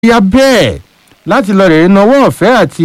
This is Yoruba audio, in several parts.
ya bẹ́ẹ̀ láti lọ rèé nawọ́ ọ̀fẹ́ àti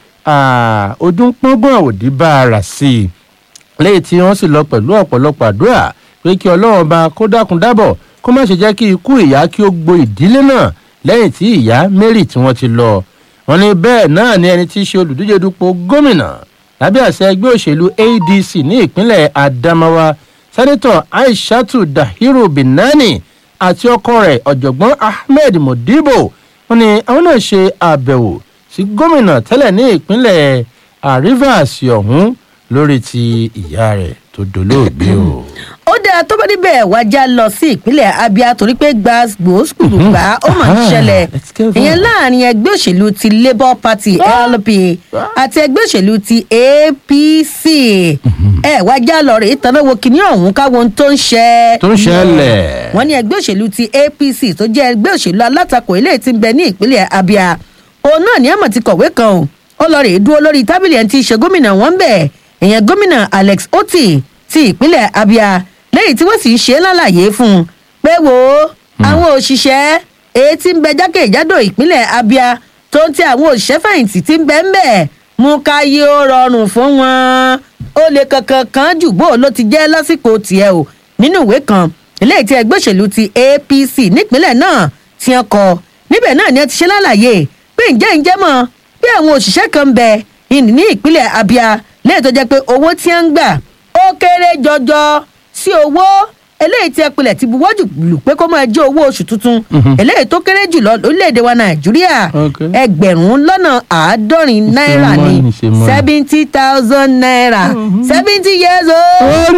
ọdún pọ́ngbọ̀n òdì bá a rà sí i lẹ́yìn tí wọ́n sì lọ pẹ̀lú ọ̀pọ̀lọpọ̀ àdúrà pé kí ọlọ́run bá kó dákun dábọ̀ kó má ṣe jẹ́ kí ikú ìyá kí ó gbo ìdílé náà lẹ́yìn tí ìyá mary tí wọ́n ti lọ wọ́n ní bẹ́ẹ̀ náà ni ẹni tí í ṣe olùdíje dupò gómìnà lábẹ́ àṣẹ ẹgbẹ́ òṣèlú adc ní ìpínlẹ̀ adamawa sẹ́nitọ̀ aishatu dahiru binani àti ọkọ rẹ̀ ọ̀jọ̀gbọ́n ahmed modibo wọ́n ní àwọn náà ṣe àbẹ̀wò sí gómìnà tẹ́lẹ̀ ní ìpínlẹ̀ rivers ọ̀hún lórí ti ìyá rẹ̀ tó dolóògbé o. ó dáa tó bá níbẹ̀ wájà lọ sí ìpínlẹ̀ abia torí pé gbàgbó gbà ó mà ń ṣẹlẹ̀ let's go there. ìyẹn láàrin ẹgbẹ́ òṣèlú ti labour party lp àti ẹgbẹ́ òṣèlú ti apc ẹ wájà lọ rèé tanáwo kìíní ọ̀hún káwọn ohun tó ń ṣẹ tó ń ṣẹlẹ̀. wọ́n ní ẹgbẹ́ òṣèlú ti apc tó jẹ́ ẹgbẹ́ òṣèlú alátakò eléyìí ti ń bẹ ní ìpínlẹ̀ abia òun náà ní àmọ̀ ti kọ̀wé kan o ó lọ rèé dúró lórí tábìlì ẹni tí í ṣe gómìnà wọn bẹ̀ ìyẹn gómìnà alex oti ti ìpínlẹ̀ abia lẹ́yìn tí wọ́n sì ń ṣe é lálàyé fún un pé wo àwọn òṣìṣẹ́ èyí tí ń bẹ jákèjádò ìpínlẹ̀ abia tó ń ti àwọn òṣìṣẹ́ fẹ̀yìntì tí ń bẹ ń bẹ̀ mú káyé ó rọrùn fún wọn ó lè kankan kan jù bó ló ti jẹ́ lásìkò tiẹ̀ o nínú ìwé kan eléyìí tí ẹgbẹ́ òṣèlú ti apc nípínlẹ̀ náà ti ń kọ níbẹ̀ náà ni ẹ ti ṣe lálàyé pé ǹjẹ́ ǹjẹ́ mọ̀ bí àwọn òṣìṣẹ́ kan ń bẹ ìní ní ìpínlẹ̀ abia lẹ́yìn tó jẹ́ pé owó tí wọ́n ń gbà ó kéré jọjọ sí owó eléyìí tí ẹpìlẹ̀ ti buwọ́ jù lù pé kó máa jẹ́ owó oṣù tuntun eléyìí tó kéré jùlọ lórílẹ̀‐èdè wa nàìjíríà Okay. ẹgbẹ̀rún lọ́nà àádọ́rin náírà ní money, ṣe money. seventy thousand naira seventy years old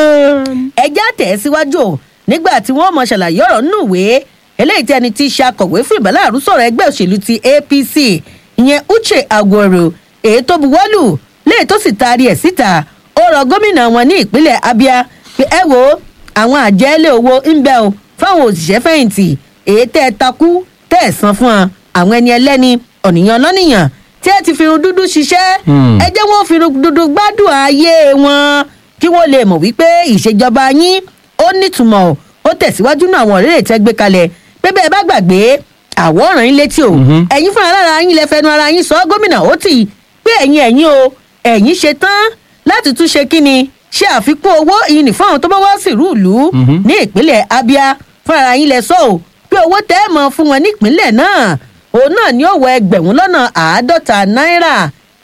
ẹjẹ́ àtẹ̀síwájú o nígbà tí wọ́n mọ̀ ṣàlàyé ọ̀rọ̀ nínú ìwé eléyìí tí ẹni tí í ṣe akọ̀wé fún ìbálàrú sọ̀rọ̀ ẹgbẹ́ òṣèlú ti apc ìyẹn uche agworo èyí tó buwọ́lù léyìí tó sì taari ẹ̀ síta ó rọ gómìnà wọn ní ìpínlẹ̀ abia pé ẹ wo àwọn àjẹ́lé owó ń bẹ o fáwọn òṣìṣẹ́ fẹ̀yìntì èyí tẹ́ ẹ takú tẹ́ ẹ san fún wọn àwọn ẹni ẹlẹ́ni ọ̀nìyàn lọ́nìyàn tí ẹ ti fi irun dúdú ṣiṣẹ́ Hmm. ẹ jẹ́ wọ́n fi irun dúdú gbádùn ayé wọn kí wọ́n lè mọ̀ wípé ìṣèjọba yín ó nítumọ̀ o. ó tẹ̀síwájú náà àwọn ọ̀rẹ́rẹ́ tẹ́ gbé kalẹ̀ pé bẹ́ẹ̀ bá gbàgbé àwòrán yín létí o Mhm. ẹ̀yin fúnra lára yín lẹ fẹnu ara yín sọ gómìnà ó tì pé ẹ̀yin ẹ̀yin o ẹ̀yin ṣe tán láti tún ṣe kíni ṣe àfikún owó ìyìn fún àwọn tó bá wá sírú ìlú Mhm. ní ìpínlẹ̀ abia fúnra yín lẹ sọ o pé owó tẹ́ ẹ̀ mọ̀ fún wọn nípínlẹ̀ náà òun náà ni ó wọ ẹgbẹ̀rún lọ́nà àádọ́ta náírà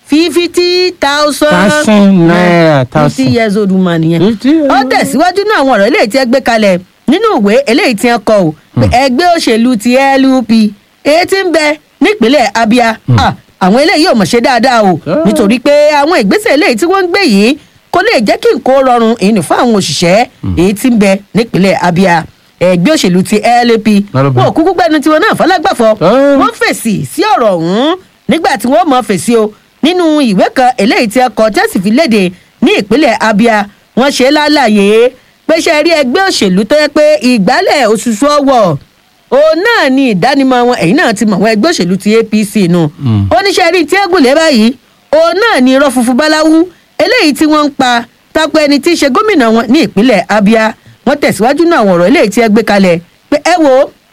fifty thousand thousand naira fifty thousand. years old woman nìyẹn Fifty years ó old. tẹ̀síwájú náà àwọn ọ̀rọ̀ eléyìí tí ẹ gbé kalẹ̀ nínú ìwé eléyìí tí ẹ kọ ò pé ẹgbẹ́ òṣèlú ti lup èyí tí ń bẹ nípínlẹ̀ abia Ah, àwọn eléyìí ò mọ̀ ṣe dáadáa o Ah. nítorí pé àwọn ìgbésẹ̀ eléyìí tí wọ́n ń gbé yìí kò lè jẹ́ kí nǹkan ó rọrùn ìní fún àwọn òṣìṣẹ́ èyí tí ń bẹ nípínlẹ̀ abia ẹgbẹ́ òṣèlú ti lup LP. wọn ò kúkú gbẹnu tiwọn náà fọlágbàfọ Ah. wọ́n fèsì sí ọ̀rọ̀ ọ̀hún nígbà tí wọ́n mọ̀ fèsì o nínú ìwé kan eléyìí tí ẹ kọ tẹ́sí fi léde ní ìpínlẹ̀ abia wọ́n ṣe é lálàyé pé ṣe rí ẹgbẹ́ òṣèlú tó yẹ pé ìgbálẹ̀ òṣùṣù ọwọ́ òun náà ni ìdánimọ̀ wọn ẹ̀yìn náà ti mọ̀ wọn ẹgbẹ́ òṣèlú ti apc nù oníṣẹ́ rí tí ẹ̀gùn lé báyìí òun náà ni irọ́ funfun báláwú eléyìí tí wọ́n ń pa tako ẹni tí í ṣe gómìnà wọn ní ìpínlẹ̀ abia wọ́n tẹ̀síwájú náà àwọn ọ̀rọ̀ eléyìí tí ẹ gbé kalẹ̀ pé ẹ wo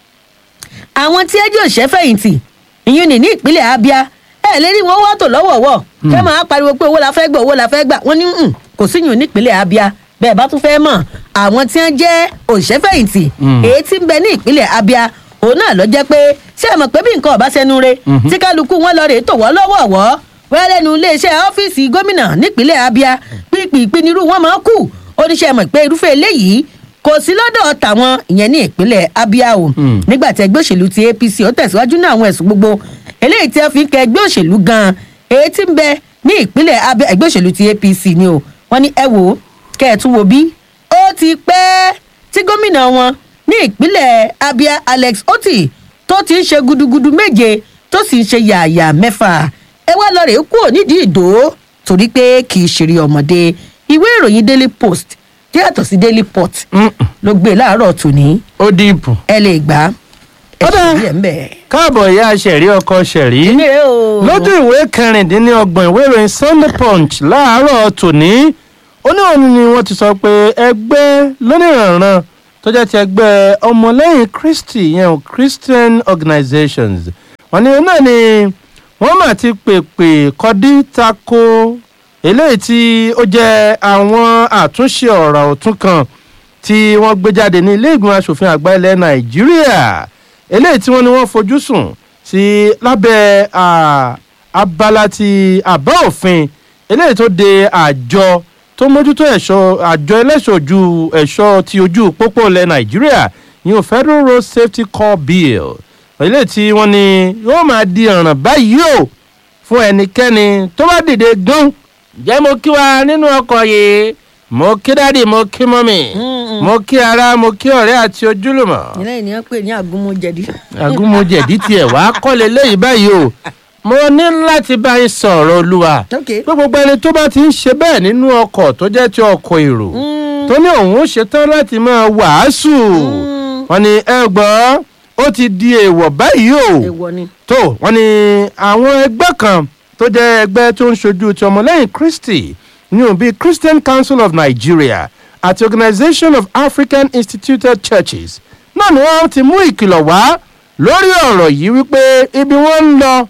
àwọn tí ẹjọ́ òṣèfẹ̀yìntì ìyún ní ní ìpínlẹ̀ abia ẹ lè rí wọn wá tò lọ́wọ̀ọ̀wọ̀ kẹ́ máa pariwo pé owó la fẹ́ gbà owó la fẹ́ gbà wọ́n ní "Mm, kò síyùn nípínlẹ̀ abia bẹ́ẹ̀ bá tún fẹ́ mọ̀ àwọn tí wọ́n jẹ́ òṣèfẹ̀yìntì Mm. èyí tí ń bẹ ní ìpínlẹ̀ abia òun náà lọ jẹ́ pé ṣé ẹ mọ̀ pé bí nǹkan ọ̀bá sẹ́nu re tí kálukú wọn lọ rèé tò wọ́n lọ́wọ̀ọ̀wọ́ wọ́n lẹ́nu iléeṣẹ́ ọ́fíìsì gómìnà nípínlẹ̀ abia pípìpì nírú wọn máa kù oníṣẹ́ mọ̀ pé irúfẹ́ eléyìí kò sí lọ́dọ̀ tàwọn ìyẹn ní ìpínlẹ̀ abia o Hmm. nígbà tí ẹgbẹ́ òṣèlú ti apc ó tẹ̀síwájú ní àwọn ẹ̀sùn gbogbo eléyìí tí wọ́n fi ń kẹ ẹgbẹ́ òṣèlú gan-an èyí tí ń bẹ ní ìpínlẹ̀ abia ẹgbẹ́ òṣèlú ti apc ni o wọ́n ní ẹ wò ó kẹ́ ẹ̀ tún wo bí ó ti pẹ́ tí gómìnà wọn ní ìpínlẹ̀ abia alex oti tó ti ń ṣe gudugudu méje tó sì ń ṣe yààyà mẹ́fà ẹ wá lọ rèé kúrò nídìí ìdó torí pé kì í ṣeré ọmọdé ìwé ìròyìn daily post tí yàtọ̀ sí daily pot Mm, ló gbé láàárọ̀ tòní ó dìbò. ẹ lè gbà ẹ Ó dáa. sì rí ẹ̀ ń bẹ̀. káàbọ̀ ìyá ṣẹ̀rí ọkọ ṣẹ̀rí. Ẹ o. lójú ìwé kẹrìndínlọ́gbọ̀n ìwé ìròyìn sunday punch láàárọ̀ tòní ó ní òun ni wọ́n ti sọ pé ẹgbẹ́ lónìrànràn tó jẹ́ ti ẹgbẹ́ ọmọlẹ́yìn kristi yẹn o christian organizations wọ́n ní náà ni wọ́n mà ti pèpè kọdí tako eléyìí tí ó jẹ́ àwọn àtúnṣe ọ̀rọ̀ ọ̀tún kan tí wọ́n gbé jáde ní ilé ìgbìmọ̀ asòfin àgbà ilẹ̀ nàìjíríà eléyìí tí wọ́n ní wọ́n fojú sùn sí lábẹ́ abala ti àbá òfin eléyìí tó de àjọ tó mójútó ẹ̀ṣọ́ àjọ ẹlẹ́ṣọ̀ ojú ẹ̀ṣọ́ ti ojú pópó ilẹ̀ nàìjíríà yìí federal road safety corps bill eléyìí tí wọ́n ní yóò máa di ọ̀ràn báyìí o fún ẹnikẹ́ni tó bá dìde gán jẹ́ mo kí wa nínú ọkọ̀ yìí mo kí dáàdì mo kí mọ́mì mo kí ara mo kí ọ̀rẹ́ àti ojúlùmọ̀. ilé ènìyàn pè ní àgúnmọ̀jẹ̀dí. àgúnmọ̀jẹ̀dí tiẹ̀ wá kọ́lé léyìí báyìí o mo ní láti bá yín sọ̀rọ̀ olúwa pé gbogbo ẹni tó bá ti ń ṣe bẹ́ẹ̀ nínú ọkọ̀ tó jẹ́ ti ọkọ̀ èrò tó ní òun ṣetán láti máa wàásù wọn ni ẹ gbọ́ ó ti di èèwọ̀ báyìí o tó wọn ni àwọn ẹgbẹ́ kan tó jẹ́ ẹgbẹ́ tó ń ṣojú ti ọmọlẹ́yìn kristi yóò bí christian council of nigeria àti organization of african instituted churches náà ni wọ́n ti mú ìkìlọ̀ wá lórí ọ̀rọ̀ yìí wípé ibi wọ́n ń lọ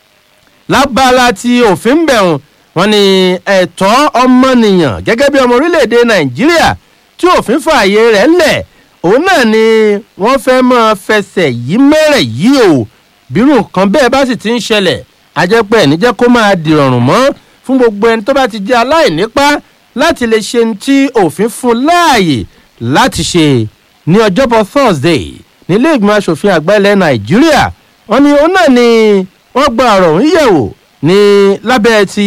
lábala ti òfin bẹ̀rùn wọn ni ẹ̀tọ́ ọmọnìyàn gẹ́gẹ́ bí ọmọ orílẹ̀-èdè nàìjíríà tí òfin fààyè rẹ̀ lẹ̀ òun náà ni wọ́n fẹ́ máa fẹsẹ̀ yí mẹ́rẹ̀ yìí o bírù kan bẹ́ẹ̀ bá sì ti ń ṣẹlẹ̀ ajẹ́pẹ́ ẹ̀ níjẹ́ kó máa dìrọ̀rùn mọ́ fún gbogbo ẹni tó bá ti jẹ́ aláìnípa láti lè ṣe ní tí òfin fún láàyè láti ṣe ní ọjọ́bọ̀ thursday nílé ìgbìmọ̀ asòfin àgbà ilẹ̀ nàìjíríà wọn ni òun náà ni wọ́n gba ọ̀rọ̀ òun yẹ̀wò ní lábẹ́ ti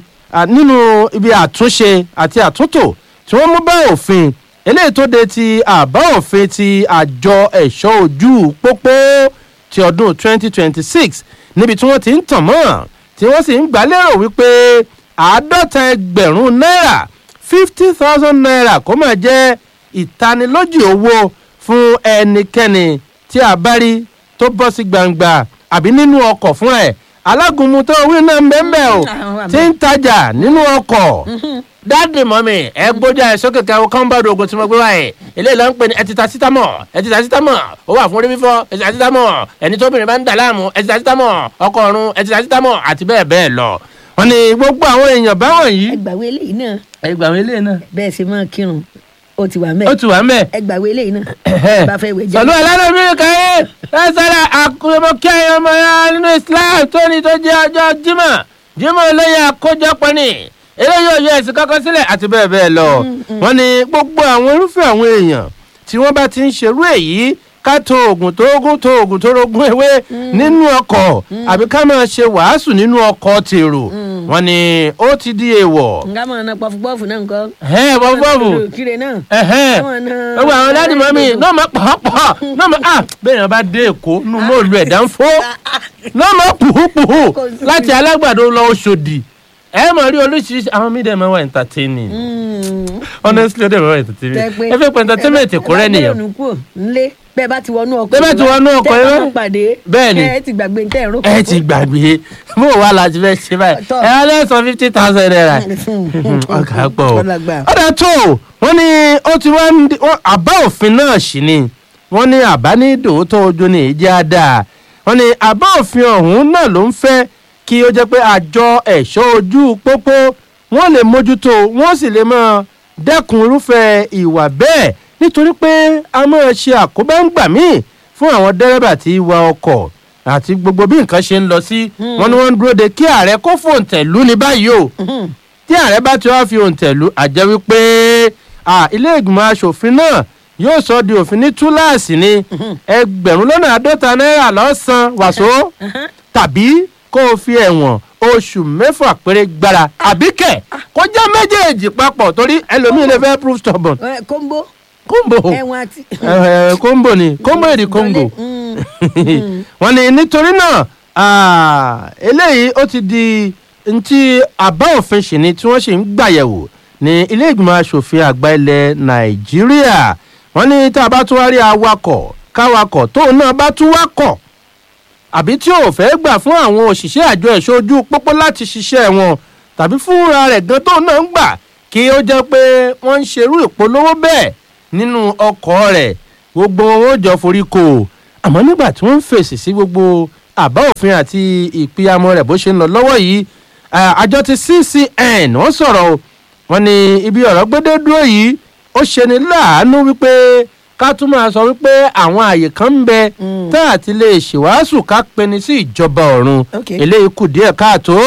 nínú ibi àtúnṣe àti àtúntò tí wọ́n mú bá òfin eléyìí tó de ti àbá òfin ti àjọ ẹ̀ṣọ́ ojú pópó ti ọdún 2026 níbi tí wọ́n ti ń tàn mọ́ tí wọ́n sì ń gbálérò wípé àádọ́ta ẹgbẹ̀rún náírà fifty thousand naira kó máa jẹ́ ìtanilójì owó fún ẹnikẹ́ni tí a bá rí tó bọ́ sí gbangba àbí nínú ọkọ̀ fún ẹ̀ alágúnmu tó wí náà mbẹ́mbẹ́ o tí ń tajà nínú ọkọ̀ dáàdì mọ́mì ẹ gbójú ẹ sókè kẹwọn kọ́ńbọ́ọ̀dù ogun tí mo gbé wáyé eléyìí ló ń pè ní ẹtìta sítámọ̀ ẹtìta sítámọ̀ ó wà fún orí fífọ́ ẹtìta sítámọ̀ ẹni tóbìnrin bá ń dà láàmú ẹtìta sítámọ̀ ọkọ̀ ọ̀run ẹtìta sítámọ̀ àti bẹ́ẹ̀ bẹ́ẹ̀ lọ. wọn ní gbogbo àwọn èèyàn báwọn yìí. ẹgbàwé eléyìí náà. ẹgbàwé eléyìí náà. bẹ́ẹ̀ ṣe máa kírun ó ti wà mẹ́ẹ̀. ó ti wà mẹ́ẹ̀. ẹgbàwé eléyìí náà. bá fẹ́ wẹ̀ jẹ́. pẹ̀lú ẹlẹ́nu mi káyé lọ́sọ̀rọ̀ àkùrẹ́mọ kí ẹ̀yàn ọmọ ya nínú islam tó ní tó jẹ́ ọjọ́ jimá jimá lẹ́yìn àkójọpọ̀ ni eléyìí ò yọ ẹ̀sìn kankan sílẹ̀ àti bẹ́ẹ̀ bẹ́ẹ̀ lọ. wọ́n ní gbogbo àwọn irúfẹ́ àwọn èèyàn tí wọ́n bá ti ń ṣerú èyí ká tó oògùn tó oògùn tó oògùn tó rogún ewé nínú ọkọ̀ àbí ká máa ṣe wàásù nínú ọkọ̀ tèrò wọ́n ní ó ti di èèwọ̀. nga mọ̀ ọ́nà pọfupọ́ọ̀fù náà nǹkan. ẹ̀hẹ́n pọfupọ́ọ̀fù kiri náà. ẹ̀hẹ́n gbogbo àwọn dáàdì mọ́mí náà máa pàápàá náà máa ah bẹ́ẹ̀ yẹn bá dé èkó nínú mọ́ọ̀lù ẹ̀dá ń fó náà máa pùhùpùhù láti alágbàdo lọ oṣòdì ẹ mọ̀ rí oríṣiríṣi àwọn mídìí máa wà entertaining honestly ó dẹ̀ máa wà entertaining ẹ fẹ́ pẹ́ entertainment kò rẹ́ nìyẹn. nlé bẹ́ẹ̀ bá ti wọnú ọkọ̀ bẹ́ẹ̀ bá ti wọnú ọkọ̀ tẹ́ ẹ yẹn bá pàdé bẹ́ẹ̀ ni ẹ ti gbàgbé ntẹ́ ẹ̀rọ ẹ ti gbàgbé bó wà láti fẹ́ ṣe báyìí Tọ́. ẹ wá lẹ́sàn fifty thousand naira ọkà pọ̀ o Ọlágbà. ọ̀dà tó wọ́n ní ó ti wá ń di wọ́n- àbá òfin náà sì ni wọ́n ní àbá ní dòótọ́ ojú ní ìjẹ́ àdá wọ́n ní àbá òfin ọ̀hún náà ló ń fẹ́ kí ó jẹ́ pé àjọ ẹ̀ṣọ́ ojú pópó wọ́n lè mójútó wọ́n sì lè máa dẹ́kun irúfẹ́ ìwà bẹ́ẹ̀ nítorí pé a máa ṣe àkóbá ń gbà míì fún àwọn dẹ́rẹ́bà tí ń wa ọkọ̀ àti gbogbo bí nǹkan ṣe ń lọ sí wọn ni wọ́n ń dúró de kí ààrẹ kó fòǹtẹ̀ lù ní báyìí o tí ààrẹ bá ti wá fi òǹtẹ̀ lù àjẹ́ wípé à, ilé ìgbìmọ̀ asòfin náà yóò sọ di òfin ní túláàsì ni ẹgbẹ̀rún lọ́nà àádọ́ta náírà lọ́sàn wàsó tàbí kó o fi ẹ̀wọ̀n oṣù mẹ́fà péré gbára àbíkẹ́ kọjá méjèèjì papọ̀ torí ẹlòmíín lè fẹ́ proof stubborn ẹ kóńbó kóńbò ẹ̀wọ̀n àti. ẹ, kóńbò ni kóńbò èdè kóńgò Mm. wọ́n ní nítorí náà ah, eléyìí ó ti di ntí àbá òfin ṣì ni tí wọ́n sì ń gbàyẹ̀wò ní ilé ìgbìmọ̀ asòfin àgbà ilẹ̀ nàìjíríà wọ́n ní tá a bá tún wá rí awakọ̀ káwakọ̀ tóun náà bá tún wakọ̀ àbí tí ò fẹ́ gbà fún àwọn òṣìṣẹ́ àjọ ẹ̀ṣọ́ ojú pópó láti ṣiṣẹ́ wọn tàbí fúnra rẹ̀ gan tóun náà ń gbà kí ó jẹ́ pé wọ́n ń ṣerú ìpolówó bẹ́ẹ̀ nínú ọkọ̀ rẹ̀ gbogbo wọn ó jọ forí kò àmọ́ nígbà tí wọ́n ń fèsì sí gbogbo àbá òfin àti ìpìyàmọ rẹ̀ bó ṣe ń lọ lọ́wọ́ yìí Ah, àjọ ti ccn wọ́n sọ̀rọ̀ o wọ́n ní ibi ọ̀rọ̀ gbédé dúró yìí ó ṣeni láàánú wípé ká tún máa sọ wípé àwọn àyè kan ń bẹ Mm. tá àti lè ṣèwàásù ká peni sí ìjọba ọ̀run Okay. eléyìí kù díẹ̀ káàtó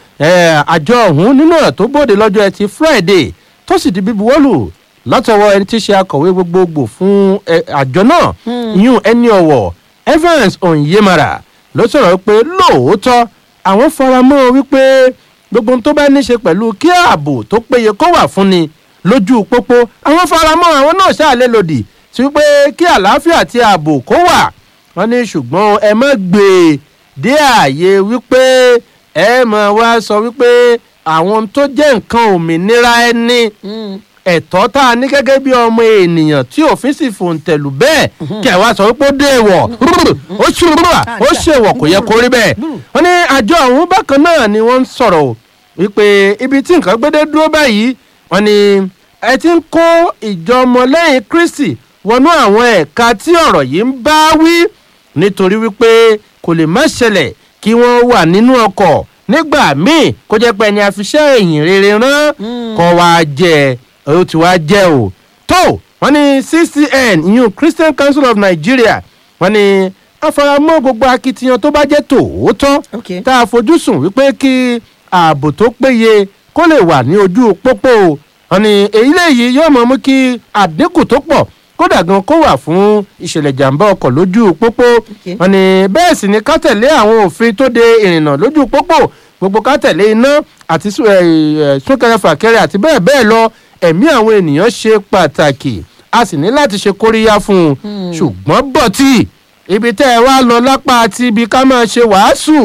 Eh, àjọ ọ̀hún nínú ọ̀rọ̀ tó bòde lọ́jọ́ ẹtì friday tó sì di bíbuwọ́lù látọwọ́ ẹni tí í ṣe akọ̀wé gbogbogbò fún eh, àjọ náà yún ẹni ọ̀wọ̀ evans onyemara ló sọ̀rọ̀ pé lóòótọ́ àwọn faramọ́ wípé gbogbo ohun tó bá ní ṣe pẹ̀lú kí ààbò tó péye kó wà fún ni lójú pópó àwọn faramọ́ àwọn náà ṣàlẹ́ lòdì sí wípé kí àlàáfíà àti ààbò kó wà wọ́n ní ṣùgbọ́n ẹ má gbé e dé ààyè wípé ẹ mọ̀ wá sọ wípé àwọn tó jẹ́ nǹkan òmìnira ẹni ẹ̀tọ́ tá a ní gẹ́gẹ́ bí ọmọ ènìyàn tí òfin sì fòǹtẹ̀lù bẹ́ẹ̀ kí ẹ wá sọ wípé ó dé ìwọ̀ ó ṣùrùbà ó ṣèwọ̀ kò yẹ kó rí bẹ́ẹ̀ wọ́n ní àjọ ọ̀hún bákan náà ni wọ́n ń sọ̀rọ̀ o wípé ibi tí nǹkan gbédé dúró báyìí wọ́n ní ẹ ti ń kó ìjọ ọmọlẹ́yìn kristi wọnú àwọn ẹ̀ka tí ọ̀rọ̀ yìí ń bá wí nítorí wípé kò lè má ṣẹlẹ̀ kí wọ́n wà nínú ọkọ̀ nígbà míì kó jẹ́ pé ẹni àfiṣẹ́ èyìn rere rán kọ́ wa jẹ́ ó ti wá jẹ́ o tó wọ́n ní ccn ìyún christian council of nigeria wọ́n ní àfaramọ́ gbogbo akitiyan tó bá jẹ́ tòótọ́ Okay. tá a fojúsùn wípé kí ààbò tó péye kó lè wà ní ojú pópó o wọ́n ní èyí léyìí yóò mọ̀ mú kí àdínkù tó pọ̀ kódà gan kó wà fún ìṣẹ̀lẹ̀ jàǹbá ọkọ̀ lójú pópó Okay. wọ́n ní bẹ́ẹ̀ sì ni ká tẹ̀lé àwọn òfin tó de ìrìnnà lójú pópó gbogbo ká tẹ̀lé iná àti sú- ẹ̀, ẹ̀, súnkẹrẹ fàkẹrẹ àti bẹ́ẹ̀ bẹ́ẹ̀ lọ ẹ̀mí àwọn ènìyàn ṣe pàtàkì a sì ní láti ṣe kóríyá fún un ṣùgbọ́n bọ̀tì ibi tẹ́ ẹ wá lọ lápá àti ibi ká máa ṣe wàásù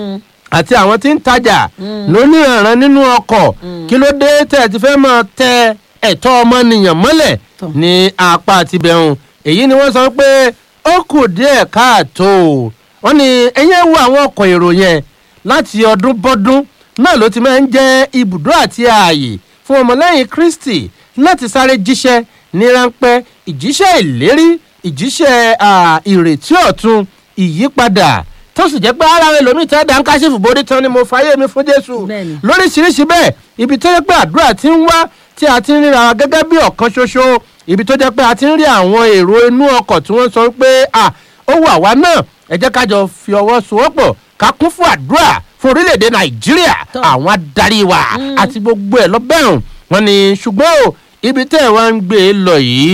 àti àwọn tí ń tajà lóníranran nínú ọkọ̀ kí ló dé tẹ́ ẹ ti fẹ́ máa tẹ ẹ̀tọ́ ọmọnìyàn mọ́lẹ̀ Tọ́. ní apá àti bẹ̀rùn èyí ni wọ́n sọ pé ó kù díẹ̀ káàtó wọ́n ní ẹ̀yẹ́ wo àwọn ọkọ̀ èrò yẹn láti ọdún bọ́dún náà ló ti máa ń jẹ́ ibùdó àti ààyè fún ọmọlẹ́yìn kristi láti sáré jíṣẹ́ ní ráńpẹ́ ìjíṣẹ́ ìlérí ìjíṣẹ́ à, ìrètí ọ̀tun ìyípadà tó sì jẹ́ pé ara rẹ̀ lómi tẹ́ dáńkáṣífù borí tán ni mo fàyè mi fún jésù Bẹ́ẹ̀ni. lóríṣiríṣi bẹ́ẹ̀ ibi tó jẹ́ pé àdúrà ti ń wá tí a ti ń ríra wa gẹ́gẹ́ bí ọ̀kan ṣoṣo ibi tó jẹ́ pé a ti ń rí àwọn èrò inú ọkọ̀ tí wọ́n sọ pé à ó wà wá náà ẹ jẹ́ ká jọ fi ọwọ́ sowọ́pọ̀ ká kún fún àdúrà fún orílẹ̀-èdè nàìjíríà Tọ́. àwọn adarí wa àti gbogbo ẹ̀ lọ́bẹ̀rún wọn ni ṣùgbọ́n o ibi tẹ́ ẹ̀ wá ń gbé e lọ yìí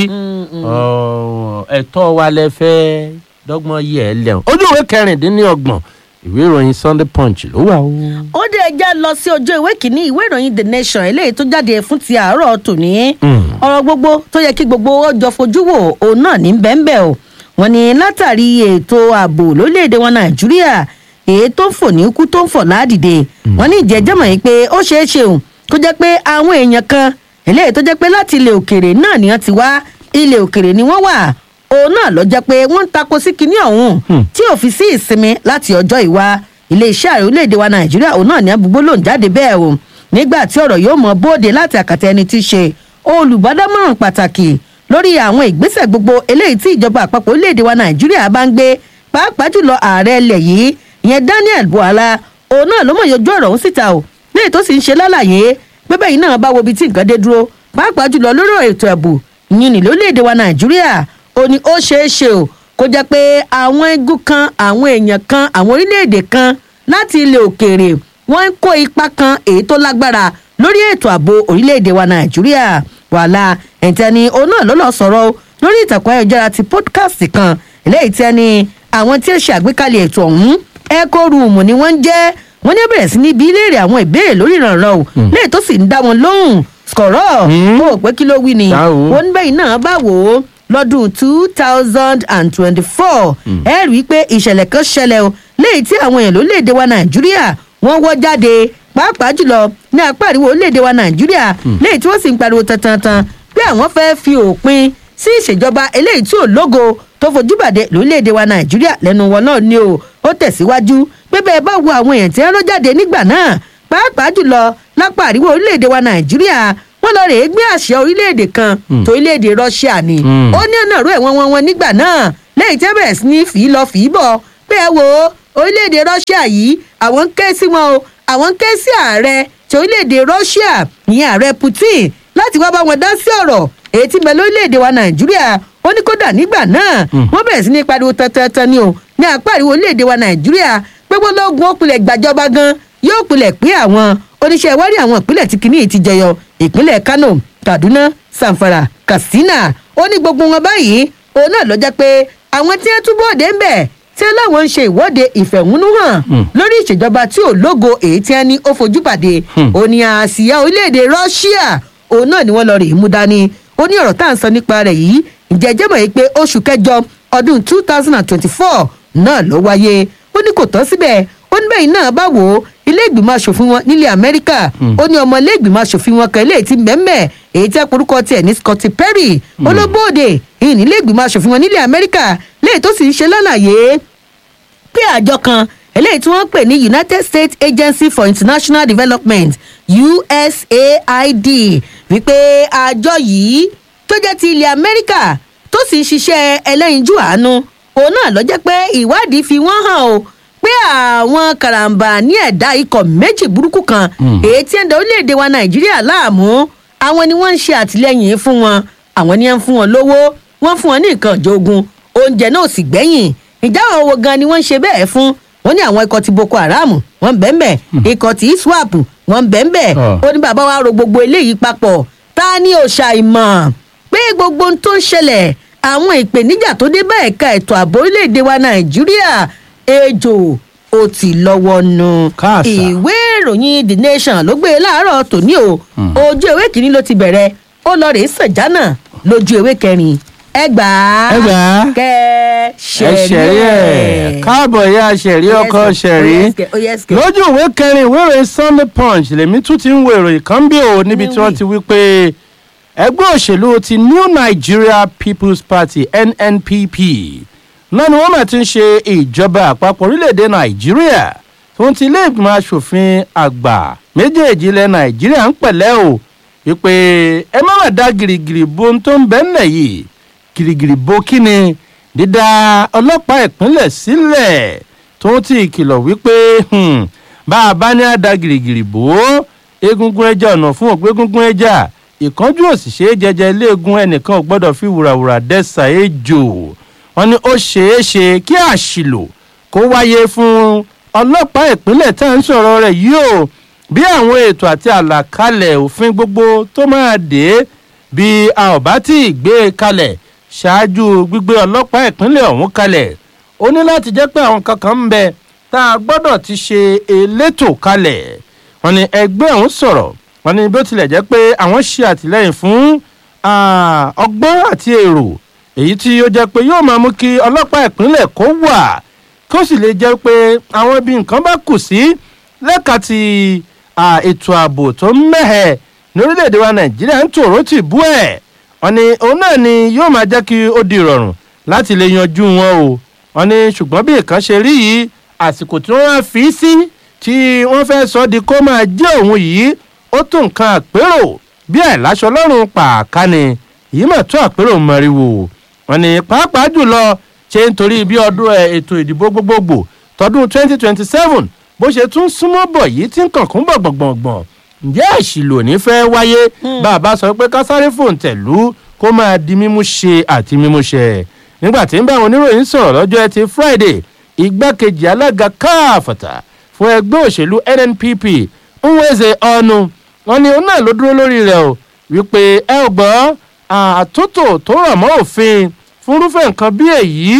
ọ̀, ẹ̀tọ́ wa lẹ fẹ́ dọ́gbọ́n yẹ ẹ lẹ́hùn ojú ìwé kẹrìndínlọ́gbọ̀n ìwé ìròyìn sunday punch ló wà o. ó dé ẹjá lọ sí ojú ìwé kìíní ìwé ìròyìn the nation eléyìí tó jáde fún ti àárọ̀ tòní Mm. ọ̀rọ̀ gbogbo tó yẹ kí gbogbo ó jọ fojú wò òun náà ní bẹ́ẹ̀nbẹ́ẹ̀ o wọ́n ní látàrí ètò ààbò lórílẹ̀‐èdè wọn nàìjíríà èyí tó ń fò ní kú tó ń fò ládìde wọ́n ní ìjẹ́jẹ́ mọ̀ yìí pé ó ṣeé ṣe o kó jẹ́ pé àwọn èèyàn kan eléyìí tó jẹ́ pé láti ilẹ̀ òkèrè náà ni wọ́n ti wá ilẹ̀ òkèrè ni wọ́n wà òun náà lọ jẹ́ pé wọ́n ń tako sí kinní ọ̀hún tí ò fi sí ìsinmi láti ọjọ́ ìwá iléeṣẹ́ ààrẹ orílẹ̀-èdè wa nàìjíríà òun náà ní abúgbó lòún jáde bẹ́ẹ̀ o nígbà tí ọ̀rọ̀ yóò mọ bóde láti àkàtà ẹni tí í ṣe olùbádámọ̀ràn pàtàkì lórí àwọn ìgbésẹ̀ gbogbo eléyìí tí ìjọba àpapọ̀ orílẹ̀-èdè wa nàìjíríà bá ń gbé pàápàá jùlọ ààrẹ ilẹ̀ yìí ìyẹn daniel buhala òun náà ló mọ̀ yọjú ọ̀rọ̀ ọ̀hún síta o léyìí tó sì ń ṣe lálàyé pé bẹ́ẹ̀ náà bá wo ibi tí nǹkan dé dúró pàápàá jùlọ lórí ètò ẹ̀bù ìyìn ní lórílẹ̀‐èdè wa nàìjíríà ó ní ó ṣeé ṣe o kó jẹ́ pé àwọn igun kan àwọn èèyàn kan àwọn orílẹ̀‐èdè kan láti ilẹ̀ òkèèrè wọ́n ń kó ipa kan èyí tó lágbára lórí ètò ààbò orílẹ̀‐èdè wa nàìjíríà wàhálà ẹ̀ǹtẹ̀ni òun náà ló lọ sọ̀rọ̀ o lórí ìtàkùn ayélujára ti podcast kan eléyìí tí ẹni àwọn tí ó ṣe àgbékalẹ̀ ètò ọ̀hún echo room ni wọ́n ń jẹ́ wọ́n ní bẹ̀rẹ̀ sí ní bí léèrè àwọn ìbéèrè lórí ìrànràn o léyìí tó sì ń dá wọn lóhùn skọ̀rọ̀ Mm. ó rò pé kí ló wí ni Tá o. wọ́n ní bẹ́yìn náà bá wò ó lọ́dún two thousand and twenty-four ẹ rí i pé ìṣẹ̀lẹ̀ kan ṣẹlẹ̀ o léyìí tí àwọn èèyàn lórílẹ̀‐èdè wa nàìjíríà wọ́n wọ́ jáde pàápàá jùlọ ní apá àríwá orílẹ̀‐èdè wa nàìjíríà léyìí tí wọ́n sì ń pariwo tantan pé àwọn fẹ́ fi òpin sí ìṣèjọba eléyìí tí ò lógo tó fojú bàdé lórílẹ̀‐èdè wa nàìjíríà lẹ́nu wọn náà ni o ó tẹ̀síwájú pé bẹ́ẹ̀ bá wo àwọn èèyàn tí wọ́n lọ jáde nígbà náà pàápàá jùlọ lápá àríwá orílẹ̀‐èdè wa nàìjíríà wọ́n lọ rèé gbé àṣẹ orílẹ̀‐èdè kan tó orílẹ̀‐èdè russia ni Mm. ó ní ọ̀nà ìró ẹ̀wọ̀n wọn wọn nígbà náà lẹ́yìn tí wọ́n bẹ̀rẹ̀ sí ní fì í lọ fì í bọ̀ pé ẹ wo orílẹ̀-èdè russia yìí àwọn ń ké sí wọn o àwọn ń ké sí ààrẹ ti orílẹ̀-èdè russia ìyẹn ààrẹ putin láti wá bá wọn dá sí ọ̀rọ̀ èyí tí ń bẹ lórílẹ̀-èdè wa nàìjíríà ó ní kódà nígbà náà wọ́n bẹ̀rẹ̀ sí ní pariwo tantantan ni o ní apá àríwó orílẹ̀-èdè wa nàìjíríà pé gbólógun ó pilẹ̀ gbàjọba gan yóò pilẹ̀ pé àwọn oníṣẹ́ ìwádìí àwọn ìpínlẹ̀ tí kìíní ti jẹyọ ìpínlẹ̀ kano kaduna zamfara katsina ó ní gbogbo wọn báyìí òun náà ló jẹ́ pé àwọn tí wọ́n túbọ̀ dé ń bẹ̀ tí wọ́n láwọn ń ṣe ìwọ́de ìfẹ̀hónúhàn lórí ìṣèjọba tí ò lógo èyí tí wọ́n ní ó fojú pàdé òní àsíá orílẹ̀-èdè russia òun náà ni wọ́n lọ rè é mú dání ó ní ọ̀rọ̀ tá à ń sọ nípa rẹ̀ yìí ǹjẹ́ jẹ́ mọ̀ yìí pé oṣù kẹjọ ọdún two thousand and twenty-four náà ló wáyé ó ní kò tán síbẹ̀ ó ní bẹ́ẹ̀ náà bá wò ó ilé ìgbìmọ̀ asòfin wọn nílẹ̀ amẹ́ríkà ó ní ọmọ ilé ìgbìmọ̀ asòfin wọn kan eléyìí ti mẹ́mẹ́ èyí tí aporúkọ tiẹ̀ ní scotty perry olóbóde ìyìn nílé ìgbìmọ̀ asòfin wọn nílẹ̀ amẹ́ríkà léyìí tó sì ń ṣe lálàyé pé àjọ kan eléyìí tí wọ́n pè ní united states agency for international development usaid wípé àjọ yìí tó jẹ́ ti ilẹ̀ amẹ́ríkà tó sì ń ṣiṣẹ́ ẹlẹ́yinjú àánú òun náà ló jẹ́ pé ìwádìí fi wọ́n hàn o pé àwọn karambà ní ẹ̀dá ikọ̀ méjì burúkú kan èyí tí ń da orílẹ̀-èdè wa nàìjíríà láàmú àwọn ni wọ́n ń ṣe àtìlẹ́yìn fún wọn àwọn ni wọ́n ń fún wọn lówó wọ́n fún wọn ní nǹkan ìjogun oúnjẹ náà sì gbẹ́yìn ìjà àwọn wo gan ni wọ́n ń ṣe bẹ́ẹ̀ fún wọ́n ní àwọn ikọ̀ ti boko haram wọ́n ń bẹ́ẹ̀ ikọ̀ ti iswap wọ́n ń bẹ́ẹ̀ ó ní bàbá wa ro gbogbo eléyìí papọ̀ ta ni òòṣà ìmọ̀ pé gbogbo ohun tó ń ṣẹlẹ̀ àwọn ìpèníjà tó dé bá ẹ̀ka ètò ààbò orílẹ̀-èdè wa nàìjíríà ejò ó ti lọ́wọ́ nu Káàsà. ìwé ìròyìn the nation ló gbé e láàárọ̀ tòní o ojú ewé kìíní ló ti bẹ̀rẹ̀ ó lọ rèé sàjánà lójú ewé kẹrin ẹgbàá Ẹgbàá. kẹ ẹ ṣẹ̀rí ṣẹ̀rí ẹ̀ káàbọ̀ ya ṣẹ̀rí ọkọ ṣẹ̀rí lójú ìwé kẹrin ìwé ìròyìn sunday punch lèmi tún ti ń wo ìròyìn kan bí o níbi tí wọ́n ti wí pé ẹgbẹ́ òṣèlú ti new nigeria people's party nnpp náà ni wọ́n máa ti ń ṣe ìjọba àpapọ̀ orílẹ̀-èdè nàìjíríà tó ń ti ilé ìgbìmọ̀ asòfin àgbà méjèèjì ilẹ̀ nàìjíríà ń pẹ̀lẹ́ o wípé ẹ má má dá gìrìgìrì bo ohun tó ń bẹ́ ńlẹ̀ yìí gìrìgìrì bo kí ni dídá ọlọ́pàá ìpínlẹ̀ sílẹ̀ tó ń ti ìkìlọ̀ wípé hmm, bá a bá ní àdá gìrìgìrì bò ó egungun ẹja ọ̀nà fún òpó egungun ẹja ìkánjú òṣìṣẹ́ jẹjẹ iléegun ẹnìkan ò gbọ́dọ̀ fi wùràwùrà dẹ́sà ejò wọn ni ó ṣeé ṣe kí àṣìlò kó wáyé fún ọlọ́pàá ìpínlẹ̀ tá à ń sọ̀rọ̀ rẹ̀ yìí o bí àwọn ètò àti àlàkalẹ̀ òfin gbogbo tó máa dé bí a ò bá tí ì gbé e kalẹ̀ ṣáájú gbígbé ọlọ́pàá ìpínlẹ̀ ọ̀hún kalẹ̀ ó ní láti jẹ́ pé àwọn kankan ń bẹ tá a gbọ́dọ̀ ti ṣe elétò kalẹ̀ wọn ni ẹgbẹ́ ọ̀hún sọ̀rọ̀ wọn ni bó tilẹ̀ jẹ́ pé àwọn ṣe àtìlẹ́yìn fún ah, ọgbọ́n àti èrò èyí tí ó jẹ́ pé yóò máa mú kí ọlọ́pàá ìpínlẹ̀ kó wà kó sì lè jẹ́ pé àwọn ibi nǹkan bá kù sí lẹ́ka ti ah, ètò ààbò tó ń mẹ́hẹ̀ ní orílẹ̀-èdè wa nàìjíríà ń tòró tì bú ẹ̀ wọn ni òun náà ni yóò máa jẹ́ kí ó di ìrọ̀rùn láti lè yanjú wọn o wọn ni ṣùgbọ́n bí nǹkan ṣe rí yìí àsìkò tí wọ́n á fi sí tí wọ́n fẹ́ sọ di kó máa jẹ́ òun yìí ó tó nǹkan àpérò bí àìláṣọ lọ́rùn pàákà ni èyí mà tó àpérò mọ́ríwò wọn ni pàápàá jùlọ ṣe ń torí bí ọdún ẹ, ètò ìdìbò gbogbogbò tọdún 2027 bó ṣe tún súnmọ́ bọ̀ yìí tí ń kànkún bọ̀ gbọ̀ngbọ̀ngbọ̀n ǹjẹ́ àṣìlò ní fẹ́ wáyé bá a bá sọ pé kásáré fòǹtẹ̀lú kó máa di mímú ṣe àti mímú ṣẹ nígbà tí ń bá àwọn oníròyìn sọ̀rọ̀ lọ́jọ́ ẹtì friday igbákejì alága káàfàtà fún ẹgbẹ́ òṣèlú nnpp nweze ọ̀nù wọn ni òun náà ló dúró lórí rẹ̀ o wípé ẹ ò gbọ́ àtúntò tó rọ̀ mọ́ òfin fúnrúfẹ́ nǹkan bí èyí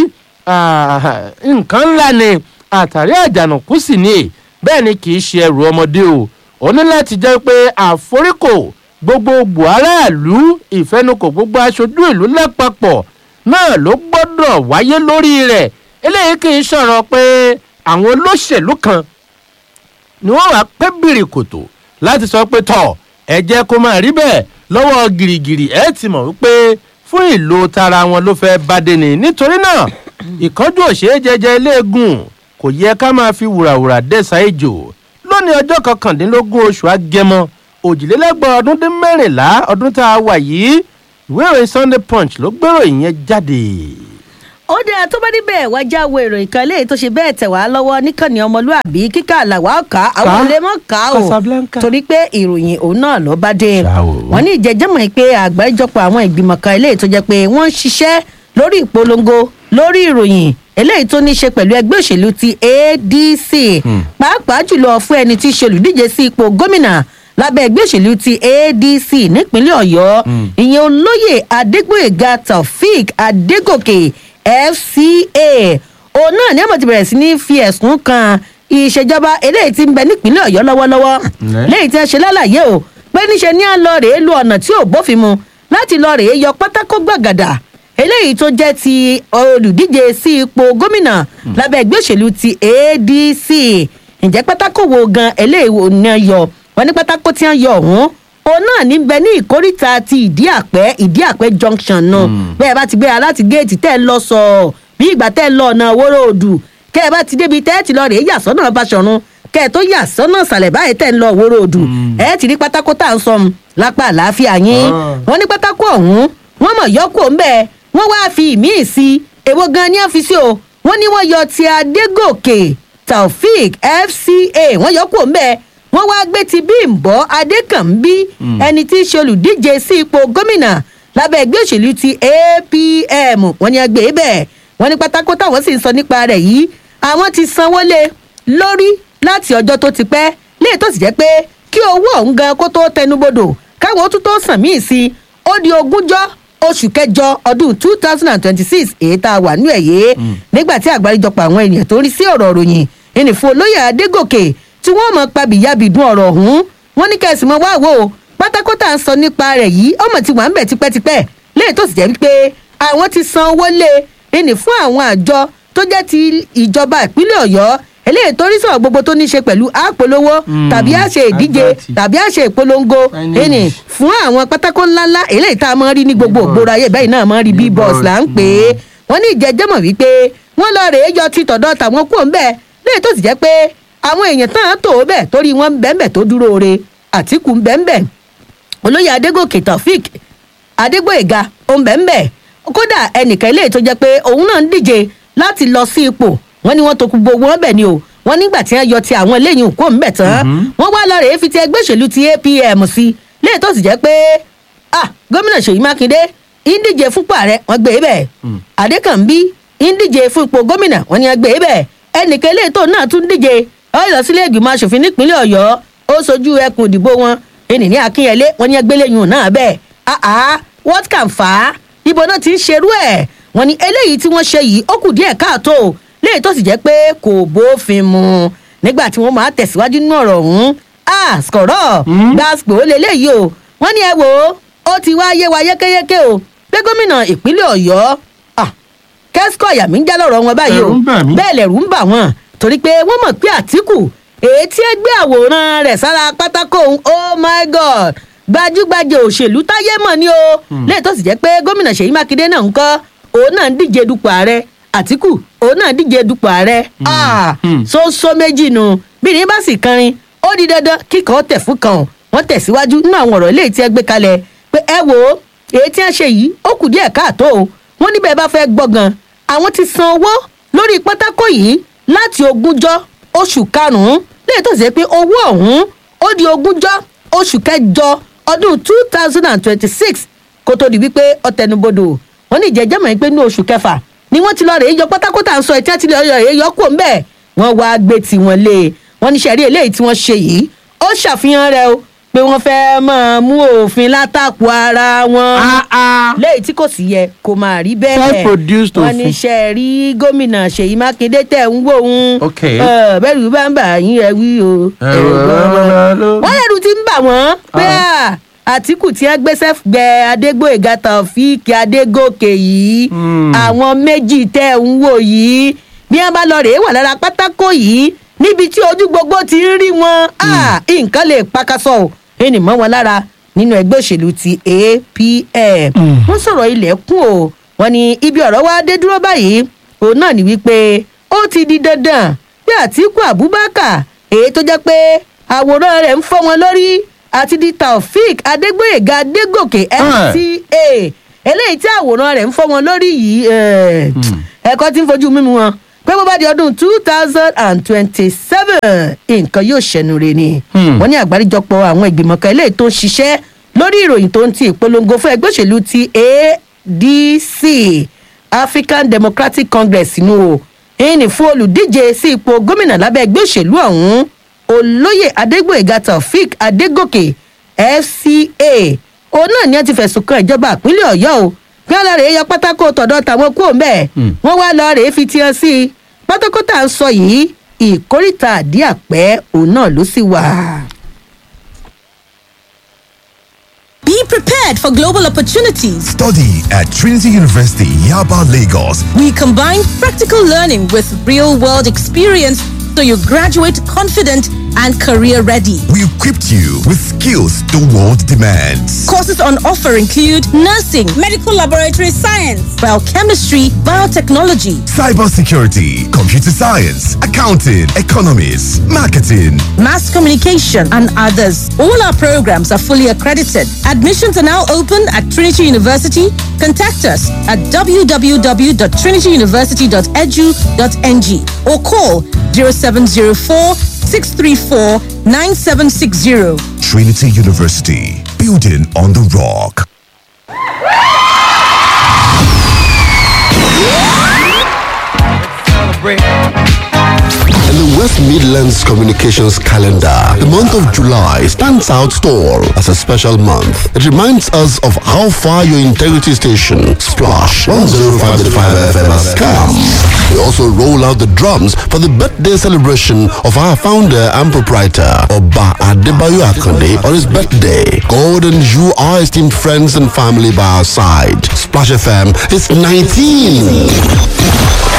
ah, nǹkan ńlá ni àtàrí àjànàkú sì ni bẹ́ẹ̀ ni kì í ṣe ẹrù ọmọdé o ó ní láti jẹ́ pé àforíkò gbogbogbò aráàlú ìfẹnukò gbogbo aṣojú ìlú lápapọ̀ náà ló gbọ́dọ̀ wáyé lórí rẹ̀ eléyìí kì í sọ̀rọ̀ pé àwọn olóṣèlú kan ni wọ́n wá pé bìrìkòtò láti sọ pé tọ̀ ẹ jẹ́ kó máa rí bẹ́ẹ̀ lọ́wọ́ gìrìgìrì ẹ ti mọ̀ wípé fún ìlò tara wọn ló fẹ́ bá dé ni nítorí náà ìkánjú òṣèré jẹjẹ iléegun kò yẹ ká máa fi wùràwùrà dẹ́sà ìjò lónìí ọjọ́ kọkàndínlógún oṣù agẹmọ òjìlélẹ́gbọ̀n ọdún dín mẹ́rìnlá ọdún tá a wà yìí ìwé ìròyìn sunday punch ló gbèrò ìyẹn jáde. ó dáa tó bá níbẹ̀ wá jáwé ìròyìn kan léyìí tó ṣe bẹ́ẹ̀ tẹ̀ wá lọ́wọ́ níkànnì ọmọlúàbí kíkà làwa ọ̀ka àwọn Ká. olè mọ́ ká o Casablanca. torí pé ìròyìn òun náà ló bá dé Ṣá o. wọ́n ní ìjẹ́jẹ́mọ̀ pé àgbáríjọpọ̀ àwọn ìgbìmọ̀ kan eléyìí tó jẹ́ pé wọ́n ń ṣiṣẹ́ lórí ìpolongo lórí ìròyìn eléyìí tó ní í ṣe pẹ̀lú ẹgbẹ́ òṣèlú ti adc pàápàá jùlọ fún ẹni tí í ṣe olùdíje sí ipò gómìnà lábẹ́ ẹgbẹ́ òṣèlú ti adc nípínlẹ̀ ọ̀yọ́ ìyẹn olóyè adégbòyèga taofik adégòkè fca òun náà ní àmọ̀ ti bẹ̀rẹ̀ sí ní fi ẹ̀sùn kan ìṣèjọba eléyìí tí ń bẹ nípínlẹ̀ ọ̀yọ́ lọ́wọ́lọ́wọ́ Ǹlẹ́. lẹ́yìn tí wọ́n ṣe lálàyé o pé níṣe ní à ń lọ rèé lu ọ̀nà tí ò bófin mu láti lọ rèé yọ pátákó gbàgàdà eléyìí tó jẹ́ ti olùdíje sí ipò gómìnà lábẹ́ ẹgbẹ́ òṣèlú ti adc ǹjẹ́ pátákó wo gan eléyìí wo ni wọ́n yọ wọ́n ní pátákó tí wọ́n yọ ọ̀hún òun náà ní bẹ ní ìkóríta ti ìdí àpẹ́ ìdí àpẹ́ junction náà bẹ́ẹ̀ bá ti gbéra láti géètì tẹ́ ẹ lọ sọ̀ọ́ bí ìgbà tẹ́ ẹ lọ ọ̀nà wóró odù kẹ́ ẹ bá ti débi tẹ́ ẹ ti lọ rèé yà sọ́nà Báṣọ̀run kẹ́ ẹ tó yà sọ́nà ìsàlẹ̀ báyìí tẹ́ ẹ ń lọ wóró odù ẹ ti rí pátákó tá à ń sọm lápá àlàáfíà yín Ah. wọ́n ní pátákó ọ̀hún wọ́n mọ̀ yọkù ńbẹ wọ́n wá fi ìmíì sí èwo gan ni àfi sí o wọ́n ní wọ́n yọ ti Adégòkè Taofik FCA wọ́n yọkù ńbẹ wọ́n wá gbé ti Bímbọ́ Adékànbí ẹni tí í ṣe olùdíje sí ipò gómìnà lábẹ́ ẹgbẹ́ òṣèlú ti APM wọ́n ní ẹgbẹ́ bẹ́ẹ̀ wọ́n ní pátákó táwọn sì ń sọ nípa rẹ̀ yìí àwọn ti sanwó lé lórí láti ọjọ́ tó ti pẹ́ léè tó sì jẹ́ pé kí owó ọ̀hún gan kó tó tẹnubodò káwọn ó tún tó sàn míì sí i ó di ogúnjọ́ oṣù kẹjọ ọdún two thousand and twenty-six èyí tá a wà ní ẹ̀yẹ nígbà tí àgbáríjọpọ̀ àwọn ènìyàn tó ń rí sí ọ̀rọ̀ ròyìn ìnìfún olóyè adégòkè tí wọ́n mọ̀ pabìyàbìdún ọ̀rọ̀ ọ̀hún wọ́n ní kẹ́sì mọ́ wá wò ó pátákó tá à ń sọ nípa rẹ̀ yìí ọmọ tí wà ń bẹ̀ tipẹ́tipẹ́ léè tó sì jẹ́ wípé àwọn ti san owó lé ìní fún àwọn àjọ tó jẹ́ ti ìjọba ìpínlẹ̀ ọ̀yọ́ eléyìí tó rí sọ̀rọ̀ gbogbo tó ní í ṣe pẹ̀lú àpolówó Mm, tàbí àṣe ìdíje àgbàtì. tàbí àṣe ìpolongo Signage. ìní fún àwọn pátákó ńláńlá eléyìí tá a máa ń rí ní gbogbo Billboard. ògbóró ayé bẹ́ẹ̀ náà máa ń rí Billboard, bíbọ̀s là ń pè é wọ́n ní ìjẹ́jẹ́mọ̀ wípé wọ́n lọ rèé yọ ti tọ̀dọ̀ tàwọn kúrò ń bẹ̀ léyìí tó sì jẹ́ pé àwọn èèyàn tán á tò ó bẹ̀ torí wọ́n ń bẹ́ẹ̀ tó dúró re àtìkù ń bẹ́ẹ̀ bẹ́ẹ̀ olóyè adégòkè taofik adégbòyèga òǹbẹ̀ǹbẹ̀ kódà ẹnìkan eléyìí tó jẹ́ pé òun náà ń díje láti lọ sí ipò wọ́n ní wọ́n tó gbogbo wọn bẹ̀ ni o wọ́n nígbà tí wọ́n yọ ti àwọn eléyìí òkú òǹbẹ̀ tán wọ́n wá lọ rèé fi ti ẹgbẹ́ òṣèlú ti apm sí léyìí tó sì jẹ́ pé ah gómìnà ṣèyí mákindé ń díje fúnpò ààrẹ wọ́n gbé e bẹ́ẹ̀ adékànbí ń díje fún ipò gómìnà wọ́n ní wọ́n gbé e bẹ́ẹ̀ ẹnìkan eléyìí tó náà tún díje ó lọ sílé ìgbìmọ̀ asòfin nípínlẹ̀ ọ̀yọ́ ó sojú ẹkùn ìdìbò wọn ẹnì ní akínyẹlé wọn ní ẹgbẹ́lẹ́yìn náà bẹ́ẹ̀ ah ah what can fa ibo náà ti ń ṣerú ẹ̀ wọ́n ní eléyìí tí wọ́n ṣe yìí ó kù díẹ̀ káàtó léyìí tó sì jẹ́ pé kò bófin mu nígbà tí wọ́n máa tẹ̀síwájú nínú ọ̀rọ̀ ọ̀hún ah skọ̀rọ̀ gbàspò ó lélẹ́yìí o wọ́n ní ẹ wò ó ó ti wá yé wa yékéyéké o pé gómìnà ìpínlẹ̀ ọ̀yọ́ ah kẹ́síkọ̀ àyà mi ń já lọ́rọ̀ wọn báyìí o Ẹ̀rù ń bà mí. bẹ́ẹ̀ lẹ̀rù ń bà wọ́n torí pé wọ́n mọ̀ pé àtìkù èyí tí ẹ gbé àwòrán rẹ̀ sára pátákó òun oh my god gbajúgbajà òṣèlú táyé mọ̀ ni o lẹ́yìn tó sì jẹ́ pé gómìnà ṣèyí mákindé náà ń kọ́ òun náà ń díje dupò ààrẹ àtìkù òun náà ń díje dupò ààrẹ ah Hmm. sóńsó méjì nu bí ní bá sì kanrin ó di dandan kíkọ́ tẹ̀ fún kan wọ́n tẹ̀síwájú nínú àwọn ọ̀rọ̀ eléyìí tí ẹ gbé kalẹ̀ pé ẹ wò ó èyí tí wọ́n ṣe yìí ó kù díẹ̀ káàtó o wọ́n níbẹ̀ bá fẹ́ gbọ́ngàn àwọn ti san owó lórí pátákó yìí láti ogúnjọ́ oṣù karùn-ún lẹ́yìn tó ṣe pé owó ọ̀hún ó di ogúnjọ́ oṣù kẹjọ ọdún two thousand and twenty-six kó tó di wípé ọ̀tẹnubodò wọ́n ní ìjẹ́jẹ́ mọ̀ pé ní oṣù kẹfà ni wọ́n ti lọ rèé yọ pátákó tá à ń sọ ẹ̀tí àti lọ rèé yọ kó ń bẹ̀ wọ́n wá gbé tiwọn lé e wọ́n ní sẹ́rí eléyìí tí wọ́n ṣe yìí ó ṣàfihàn rẹ̀ o pé wọ́n fẹ́ máa mú òfin látàkù ara wọn Ah, ah. lẹ́yìn tí kò sì yẹ kó máa rí bẹ́ẹ̀ Self-produced wọ́n ní òfin. ṣe rí gómìnà ṣèyí mákindé tẹ̀ ń wò ń Ok. bẹ́ẹ̀ ló bá ń bà yín ẹ wí o Ẹ̀rù ọ̀rọ̀ ló. wọ́n lẹ́rù ti ń bà wọ́n pé à, àtìkù tí wọ́n gbéṣẹ́ gbẹ adégbòyèga taofíìkì adégòkè yìí Hmm. àwọn méjì tẹ̀ ń wò yìí bí wọ́n bá lọ rèé wà lára pátákó yìí níbi tí ojú gbogbo ti ń rí wọn à, nǹkan lè pakasọ o ẹnì mọ́ wọn lára nínú ẹgbẹ́ òṣèlú ti apm Hmm. wọ́n sọ̀rọ̀ ilẹ̀kùn o wọ́n ní ibi ọ̀rọ̀ wa dé dúró báyìí òun náà ní wípé ó ti di dandan pé àtìkù abubakar èyí tó jẹ́ pé àwòrán rẹ̀ ń fọ́ wọn lórí àti di taofik adégbòyèga adégòkè Ah. fca eléyìí tí àwòrán rẹ̀ ń fọ́ wọn lórí yìí eh, ẹ̀kọ́ tí ń fojú mímu wọn pé bó bá di ọdún two thousand and twenty-seven nǹkan yóò ṣẹnu re ni Hmm. wọ́n ní àgbáríjọpọ̀ àwọn ìgbìmọ̀ kan eléyìí tó ń ṣiṣẹ́ lórí ìròyìn tó ń ti ìpolongo fún ẹgbẹ́ òṣèlú ti adc african democratic congress nù o ìní fún olùdíje sí ipò gómìnà lábẹ́ ẹgbẹ́ òṣèlú ọ̀hún olóyè adégbòyèga taofik adégòkè fca òun náà ni wọ́n ti fẹ̀sùn kan ìjọba ìpínlẹ̀ ọ̀yọ́ o bí wọ́n lọ rèé yọ pátákó tọ̀dọ̀ tàwọn kúrò mẹ́ẹ̀ Hmm. wọ́n wá lọ rèé fi tiẹ̀ sí i pátákó tá à ń sọ yìí ìkórìtà àdíàpẹ́ òun náà ló sì wà. Be prepared for global opportunities. Study at Trinity University, Yaba, Lagos. We combine practical learning with real world experience so you graduate confident and career ready. We equipped you with skills the world demands. Courses on offer include nursing, medical laboratory science, biochemistry, biotechnology, Cybersecurity, computer science, accounting, economics, marketing. mass communication, and others. All our programs are fully accredited. Admissions are now open at Trinity University. Contact us at www.trinityuniversity.edu.ng or call 0704 634 9760. Trinity University, building on the rock. In the West Midlands Communications calendar, the month of July stands out tall as a special month. It reminds us of how far your integrity station, Splash 105.5 FM has come. We also roll out the drums for the birthday celebration of our founder and proprietor, Oba Adebayo Akonde, on his birthday. God and you are esteemed friends and family by our side. Splash FM is 19.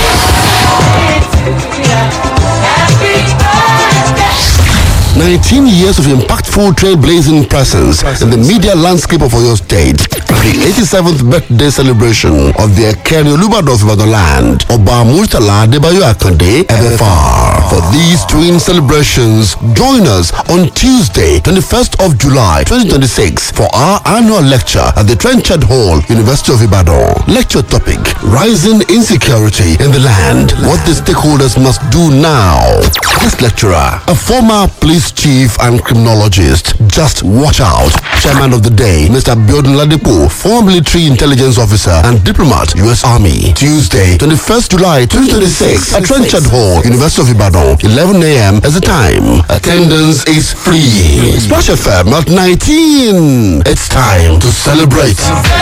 19 years of impactful trailblazing presence in the media landscape of Oyo State. The 87th birthday celebration of the Ekeri Olubadorf Ibadan land, Oba Murtala Debayo Akande, FFR. For these twin celebrations, join us on Tuesday, 21st of July, 2026 for our annual lecture at the Trenchard Hall, University of Ibadan. Lecture topic, Rising Insecurity in the Land, What the Stakeholders Must Do Now. This lecturer, a former police chief and criminologist, just watch out. Chairman of the day, Mr. Biodun Ladipo, former military intelligence officer and diplomat, U.S. Army. Tuesday, 21st July 2026 at Trenchard Hall, University of Ibadan, 11 a.m. as the time. Attendance is free. Splash FM at 19. It's time to celebrate.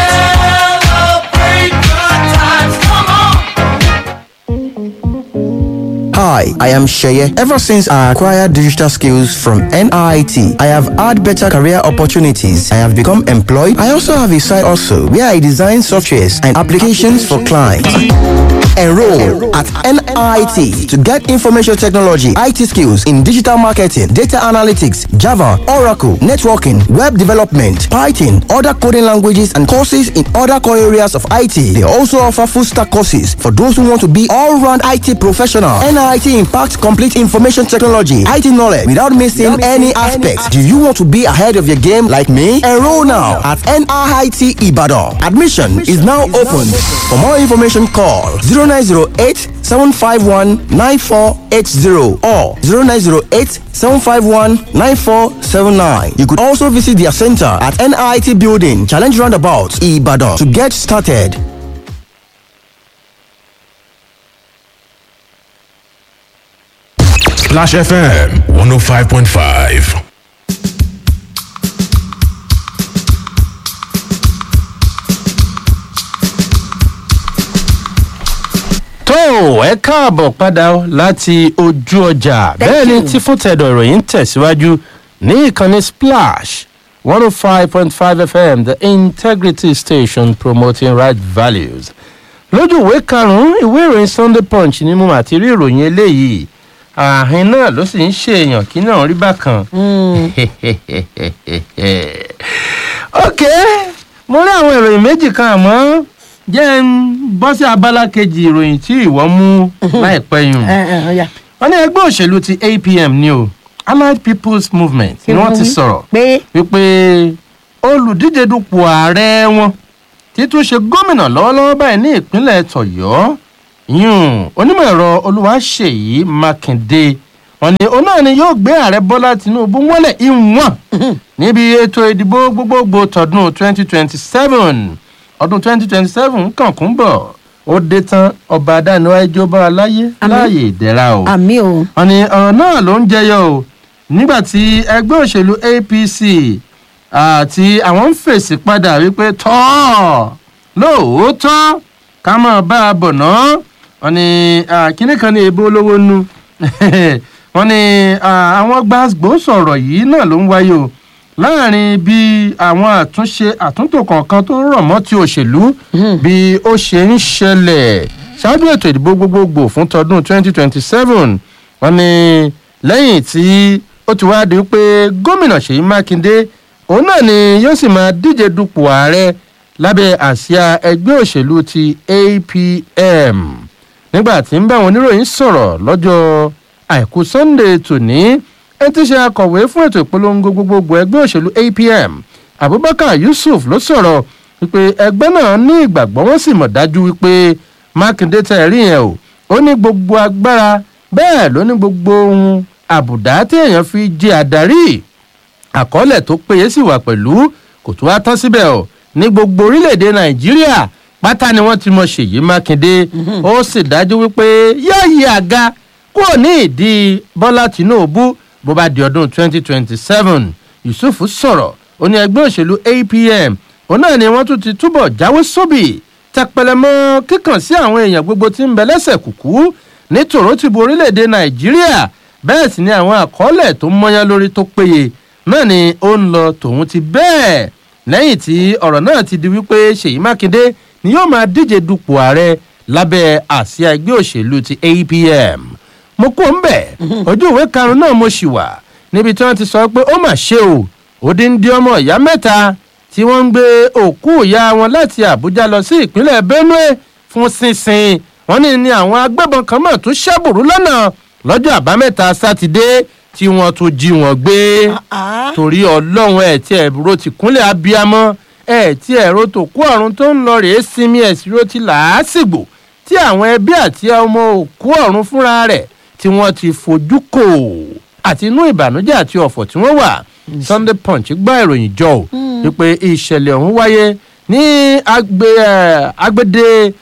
Hi, I am Sheye. Ever since I acquired digital skills from NIT, I have had better career opportunities. I have become employed. I also have a side also where I design softwares and applications for clients. Enroll at NIT to get information technology, IT skills in digital marketing, data analytics, Java, Oracle, networking, web development, Python, other coding languages, and courses in other core areas of IT. They also offer full stack courses for those who want to be all round IT professional. NIT impacts complete information technology, IT knowledge without missing any aspects. Do you want to be ahead of your game like me? Enroll now at NIT Ibadan. Admission is now open. For more information, call 0908 751 9480 or 0908 751 9479. You could also visit their center at NIT Building, Challenge Roundabout, Ibadan to get started. Splash FM 105.5. tó ẹ káàbọ̀ padà o láti ojú ọjà bẹ́ẹ̀ ni you. tí fún tẹ̀dọ̀ ìròyìn ń tẹ̀síwájú ní ìkànnì splash one oh five point five fm the integrity station promoting right values lójú ìwé karùn-ún ìwé ìròyìn sunday punch ni mo mà ti rí ìròyìn eléyìí ààhin náà ló sì ń ṣèèyàn kí náà rí bákan. ok mo rí àwọn ìròyìn méjì kan àmọ́ jẹ́ ń bọ́ sí abala kejì ìròyìn tí ìwọ mú láìpẹ́ yùn. ẹ ẹ ọ̀ya. wọ́n ní ẹgbẹ́ òṣèlú ti apm ni o allied people's movement ni wọ́n ti sọ̀rọ̀ pé wípé olùdíje dupò ààrẹ wọn títún ṣe gómìnà lọ́wọ́lọ́wọ́ báyìí ní ìpínlẹ̀ tọ̀yọ́ yún onímọ̀ ẹ̀rọ olúwaṣèyí mákindé wọn ni òun náà ni yóò gbé ààrẹ bọ́lá tinubu wọlé ìwọ̀n níbi ètò ìdìbò gbogbogbò tọdún 2027 ọdún 2027 kàn kún bọ̀ ó dé tán ọba adániwájú jọba aláyé láàyè ìdẹ́ra o àmì o wọn ni ọ̀rọ̀ náà ló ń jẹyọ o nígbà tí ẹgbẹ́ òṣèlú apc àti àwọn ń fèsì padà wípé tọ́ lóòótọ́ ká máa bá a bọ̀ ná wọn ni kínní kan ní ebó olówó nu wọn ni àwọn gbàgbó sọ̀rọ̀ yìí náà ló ń wáyé o láàrin bí àwọn àtúnṣe àtúntò kọ̀ọ̀kan tó rọ̀ mọ́ ti òṣèlú bí ó ṣe ń ṣẹlẹ̀ ṣáájú ètò ìdìbò gbogbogbò fún tọdún 2027 wọn ni lẹ́yìn tí ó ti wá di pé gómìnà ṣèyí mákindé òun náà ni yóò sì máa díje dupò ààrẹ lábẹ́ àsíá ẹgbẹ́ òṣèlú ti apm nígbà tí ń bá àwọn oníròyìn sọ̀rọ̀ lọ́jọ́ àìkú sunday tòní ẹni tí í ṣe akọ̀wé fún ètò ìpolongo gbogbogbò ẹgbẹ́ òṣèlú apm abubakar yusuf ló sọ̀rọ̀ wípé ẹgbẹ́ náà ní ìgbàgbọ́ wọ́n sì mọ̀ dájú wípé mákindé tẹ̀ rí yẹn o ó ní gbogbo agbára bẹ́ẹ̀ ló ní gbogbo ohun àbùdá tí èèyàn fi jẹ àdarí àkọọ́lẹ̀ tó péye sì wà pẹ̀lú kò tó wá tán síbẹ̀ o ní gbogbo orílẹ̀-èdè nàìjíríà pátá ni wọ́n ti mọ ṣèyí mákindé ó sì dájú wípé yóò yí àga kúrò ní ìdí bọ́lá tìǹbù bó bá di ọdún 2027 yusuf sọ̀rọ̀ ó ní ẹgbẹ́ òṣèlú apm òun náà ni wọ́n tún ti túbọ̀ jáwé sóbì tẹpẹlẹmọ kíkàn sí àwọn èèyàn gbogbo tí ń bẹ lẹ́sẹ̀ kùkú ní tòrótìbù orílẹ̀-èdè nàìjíríà bẹ́ẹ̀ sì ni àwọn àkọọ́lẹ̀ tó mọ́yán lórí tó péye náà ni ó ń lọ tòun ti bẹ́ẹ̀ lẹ́yìn tí ọ̀rọ̀ náà ti di wípé ṣèyí mákindé ni yóò máa díje dupò ààrẹ lábẹ́ àsíá ẹgbẹ́ òṣèlú ti apm mo kó ń bẹ̀ ojú ìwé karùn-ún náà mo ṣì wà níbi tí wọ́n ti sọ pé ó mà ṣe o òdìndí ọmọ ìyá mẹ́ta tí wọ́n ń gbé òkú ìyá wọn láti àbújá lọ sí ìpínlẹ̀ benue fún sínsìn wọ́n ní ní àwọn agbébọn kan mọ̀ tó ṣẹ́bùrú lọ́nà lọ́jọ́ àbámẹ́ta sátidé tí wọ́n tún jí wọn gbé torí ọlọ́run ẹ̀ tí ẹ̀rọ ti kúnlẹ̀ abiyamọ ẹ̀ tí ẹ̀rọ tó kú ọ̀run tó ń lọ rèé sinmi ẹ̀sìrò ti làásìgbò tí àwọn ẹbí àti ọmọ òkú ọ̀run fúnra rẹ̀ tí wọ́n ti fojú kò àti inú ìbànújẹ́ àti ọ̀fọ̀ tí wọ́n wà sunday punch gbá ìròyìn jọ ò wípé ìṣẹ̀lẹ̀ ọ̀hún wáyé ní agbede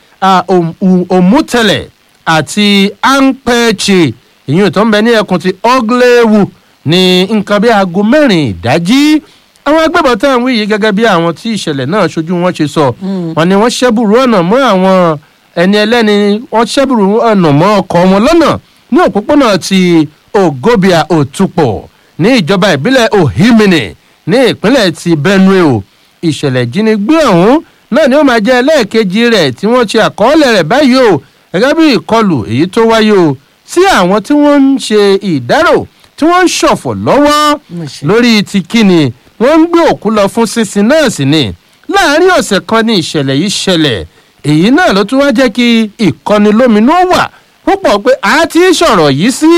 òmùtẹ̀lẹ̀ àti ampẹ́ẹ̀chì ìyún tó ń bẹ ní ẹkùn ti oglewu ní nǹkan bí aago mẹ́rin ìdájí àwọn agbébọn tá à ń wí yìí gẹ́gẹ́ bí àwọn tí ìṣẹ̀lẹ̀ náà ṣojú wọn ṣe sọ wọn ni wọ́n ṣẹ́bùrú ọ̀nà mọ́ àwọn ẹni ẹlẹ́ni wọ́n ṣẹ́bùrú ọ̀nà mọ́ ọkọ̀ wọn lọ́nà ní òpópónà ti ogobia òtúpọ̀ ní ìjọba ìbílẹ̀ ohimini ní ìpínlẹ̀ ti benue o ìṣẹ̀lẹ̀ ìjínigbé ọ̀hún náà ni ó máa jẹ́ ẹlẹ́ẹ̀kejì rẹ̀ tí wọ́n ṣe àkọọ́lẹ̀ rẹ̀ báyìí o gẹ́gẹ́ bí ìkọlù èyí tó wáyé o sí àwọn tí wọ́n ń ṣe ìdárò tí wọ́n ń ṣọ̀fọ̀ lọ́wọ́ lórí ti kíni wọ́n ń gbé òkú lọ fún sísin náà sí ni láàárín ọ̀sẹ̀ kan ní ìṣẹ̀lẹ̀ yìí ṣẹlẹ̀ èyí náà ló tún wá jẹ́ kí ìkọnilóminú wà púpọ̀ pé a ti sọ̀rọ̀ yìí sí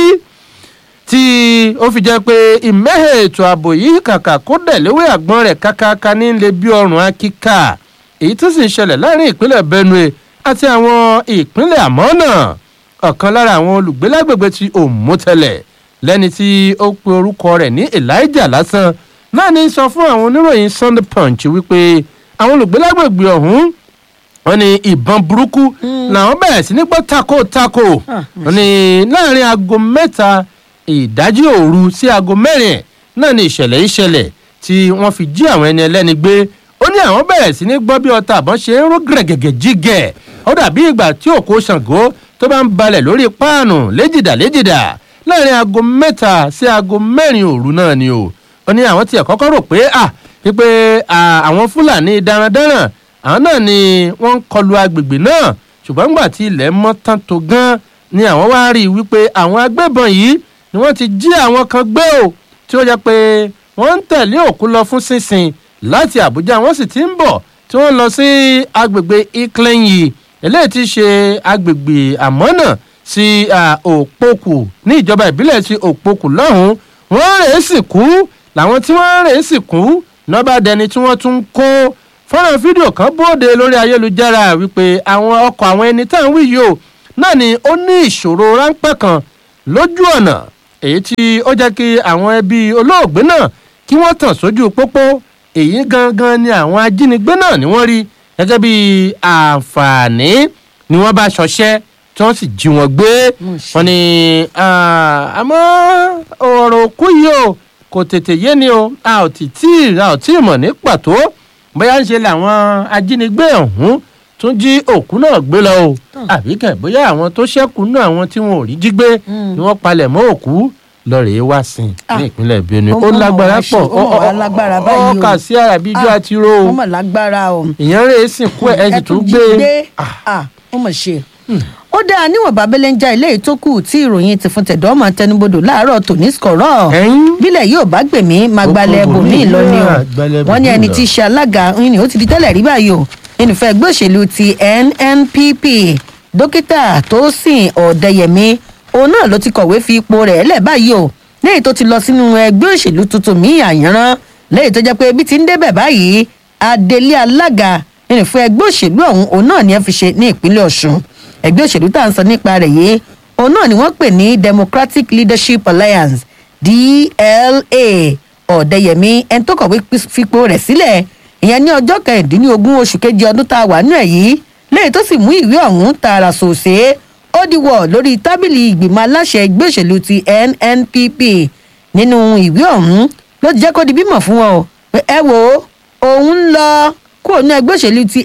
tí ó fi jẹ́ pé ìmẹ́hẹ̀ ètò ààbò yìí kàkà kó dẹ̀léwé àgbọn rẹ̀ kákáká ní lè bí ọrùn akíkà èyí tó sì ń ṣẹlẹ̀ láàrin ìpínlẹ̀ benue àti àwọn ìpínlẹ̀ àmọ́nà ọ̀kan lára àwọn olùgbé lágbègbè ti òmùtẹ̀lẹ̀ lẹ́ni tí ó pe orúkọ rẹ̀ ní elijah lásán náà ní sọ fún àwọn oníròyìn sunday punch wípé àwọn olùgbé lágbègbè ọ̀hún wọn ní ìbọn burúkú làwọn bẹ̀rẹ̀ sí ní gbọ́ tako tako wọn ní láàrin aago mẹ́ta ìdájí òru sí aago mẹ́rin náà ní ìṣẹ̀lẹ̀ ìṣẹ̀lẹ̀ tí wọ́n fi jí àwọn ẹni ẹlẹ́ni gbé ó ní àwọn bẹ̀rẹ̀ sí ní gbọ́ bí ọta àbọ̀n ṣe ń ró gẹ̀rẹ́gẹ̀gẹ̀ jígẹ̀ ó dàbí ìgbà tí òkú ṣàngó tó bá ń balẹ̀ lórí páànù léjìdá léjìdá láàrin aago mẹ́ta sí aago mẹ́rin òru náà ni o ó ní àwọn tiẹ̀ kọ́kọ́ rò pé à wípé àwọn fúlàní darandaran àwọn náà ni wọ́n ń kọlu agbègbè náà ṣùgbọ́n nígbà tí ilẹ̀ mọ́ tán tó gan ni àwọn wá rí i wípé àwọn agbébọn yìí ni wọ́n ti jí àwọn kan gbé o tí ó jẹ́ pé wọ́n ń tẹ̀lé òkú lọ fún sínsìn láti àbújá wọ́n sì ti ń bọ̀ tí wọ́n lọ sí agbègbè iklenyi eléyìí ti ṣe agbègbè àmọ́nà sí òpókù ní ìjọba ìbílẹ̀ ti òpókù lọ́hùn-ún wọ́n rèé sì kú làwọn tí wọ́n rèé sì kú nọ́bà dẹni tí wọ́n tún kó fọ́nrán fídíò kan bóde lórí ayélujára wípé àwọn ọkọ̀ àwọn ẹni tá à ń wí yìí o náà ni ó ní ìṣòro ráńpẹ́ kan lójú ọ̀nà èyí tí ó jẹ́ kí àwọn ẹbí olóògbé náà kí wọ́n tàn sójú pópó èyí gangan ni àwọn ajínigbé náà ni wọ́n rí gẹ́gẹ́ bí àǹfààní ni wọ́n bá ṣọṣẹ́ tí wọ́n sì jí wọn gbé wọn ni ah, àmọ́ ọ̀rọ̀ òkú yìí o kò tètè yé ni o a ò tí tí a ò tí ì mọ̀ ní pàtó bóyá ń ṣe làwọn ajínigbé ọ̀hún tún jí òkú náà gbé lọ o àbí kẹ̀ bóyá àwọn tó ṣẹ́kù náà àwọn tí wọn ò rí jí gbé ni wọ́n palẹ̀ mọ́ òkú lọ́ọ̀rẹ́ wá sí i ní ìpínlẹ̀ Benue ó ó mọ̀ lágbára wá ṣe- pọ̀ ó mọ̀ wá lágbára báyìí o. ó kà sí ara bíi ijó Ah, àti ro o wọ́n mọ̀ lágbára o. ìyẹn rèé sìnkú ẹ̀ ẹ̀ sì tún gbé ah ó mọ̀ ṣe. ó dáa níwọ̀n bábẹ́lẹ́ ń já ilé yìí tó kù tí ìròyìn ti fún tẹ̀dọ́ ọmọ tẹnubodò láàárọ̀ tòní skọ̀rọ̀ Ẹ̀yìn. bílẹ̀ yóò bá gbèmí máa Ó gbalẹ̀ kọ ẹbòmí bòmíì lọ ni o náà, gbalẹ̀ wọ́n ní bòmíì ẹni lọ. tí í ṣe alága ni ó ti di tẹ́lẹ̀ rí báyìí o ẹnìfẹ́ ẹgbẹ́ òṣèlú ti nnpp dókítà tósìn ọ̀dẹ́yẹmí òun náà ló ti kọ̀wé fi ipò rẹ̀ lẹ̀ báyìí o lẹ́yìn tó ti lọ sínú ẹgbẹ́ òṣèlú tuntun míì àyànrán lẹ́yìn tó jẹ́ pé bí ti ń débẹ̀ báyìí adelé alága nínú fún ẹgbẹ́ òṣèlú ọ̀hún òun náà ni ẹ fi ṣe ní ìpínlẹ̀ ọ̀ṣun ẹgbẹ́ òṣèlú tá à ń sọ nípa rẹ̀ yìí òun náà ni wọ́n pè ní democratic leadership alliance dla ọ̀dẹ́yẹmí ẹni tó kọ̀wé fipò rẹ̀ sílẹ̀ ìyẹn ní ọjọ́ kẹrìndínlógún oṣù kejì ọdún tá a wà nínú ẹ̀ yìí lẹ́yìn tó sì mú ìwé ọ̀hún tààrà sòsè ó diwọ̀ lórí tábìlì ìgbìmọ̀ aláṣẹ ẹgbẹ́ òṣèlú ti nnpp nínú ìwé ọ̀hún ló ti jẹ́ kó di bímọ fún wọn o pé ẹ wo òun ń lọ kúrò ní ẹgbẹ́ òṣèlú ti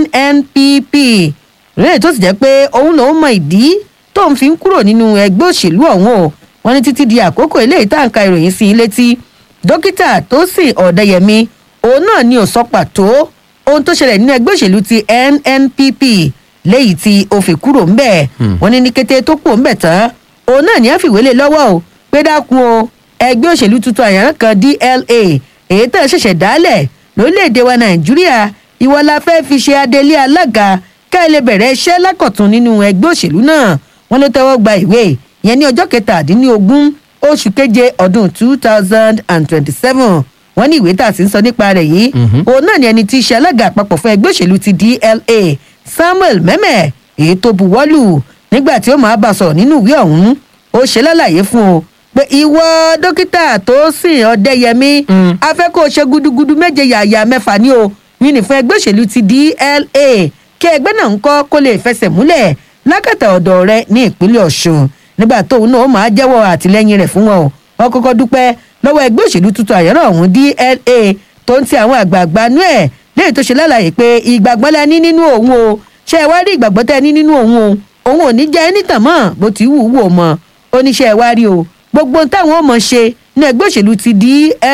nnpp lẹ́yìn tó sì jẹ́ pé òun lòún mọ ìdí tóun fi ń kúrò nínú ẹgbẹ́ òṣèlú ọ̀hún o wọ́n ní títí di àkókò eléyìí tá à ń ka ìròyìn sí i létí dókítà tósìn ọ̀dẹ́yẹmí òun náà ni ò sọ pàtó ohun tó ṣẹlẹ̀ nínú ẹgbẹ́ òṣèlú ti nnpp léyìí tí ó fi kúrò ńbẹ̀ wọ́n ní ní kété tó kúrò ńbẹ̀ tán òun náà ní á fìwé lé lọ́wọ́ o pé dákun o ẹgbẹ́ òṣèlú tuntun àyàrán kan dla èyí tẹ̀ ṣẹ̀ṣẹ̀ dálẹ̀ lórílẹ̀‐èdè wa nàìjíríà ìwọ la fẹ́ fi ṣe adelé alága ká ẹ lè bẹ̀rẹ̀ iṣẹ́ lákọ̀tún nínú ẹgbẹ́ òṣèlú náà wọ́n ló tẹ́wọ́ gba ìwé yẹn ní ọjọ́ kẹtàdínlógún oṣù keje ọdún two thousand and twenty-seven wọ́n ní ìwé tá a sì ń sọ nípa rẹ̀ yìí òun náà ni ẹni tí í ṣe alága àpapọ̀ fún ẹgbẹ́ òṣèlú ti dla samuel mẹ́mẹ́ èyí tó buwọ́lù nígbà tí ó máa bá a sọ̀rọ̀ nínú ìwé ọ̀hún ó ṣe lálàyé fún o pé ìwọ dókítà tó sìn ọdẹyẹmí a fẹ́ kó o ṣe gudugudu méje yàyà mẹ́fà ní o yìí ní fún ẹgbẹ́ òṣèlú ti dla kí ẹgbẹ́ náà ń kọ́ kó lè fẹsẹ̀ múlẹ̀ lákàtà ọ̀dọ̀ rẹ ní ìpínlẹ̀ ọ̀ṣun nígbà tóun náà ó máa jẹ́wọ́ àtìlẹ́yìn rẹ̀ fún wọn o wọ́n kọ́kọ́ dúpẹ́ lọ́wọ́ ẹgbẹ́ òṣèlú tuntun àyẹ̀rọ̀ ọ̀hún dla tó ń ti àwọn àgbààgbà nú ẹ̀ léyìí tó ṣe lálàyé pé ìgbàgbọ́ la ní nínú òun o ṣé ẹ wá rí ìgbàgbọ́ tẹ́ ẹ ní nínú òun o òun ò ní jẹ́ ẹni tàn mọ́ bó ti wù ú wò mọ́ oníṣẹ́ ẹ wá rí o gbogbo ohun táwọn ò mọ̀ ṣe ní ẹgbẹ́ òṣèlú ti dla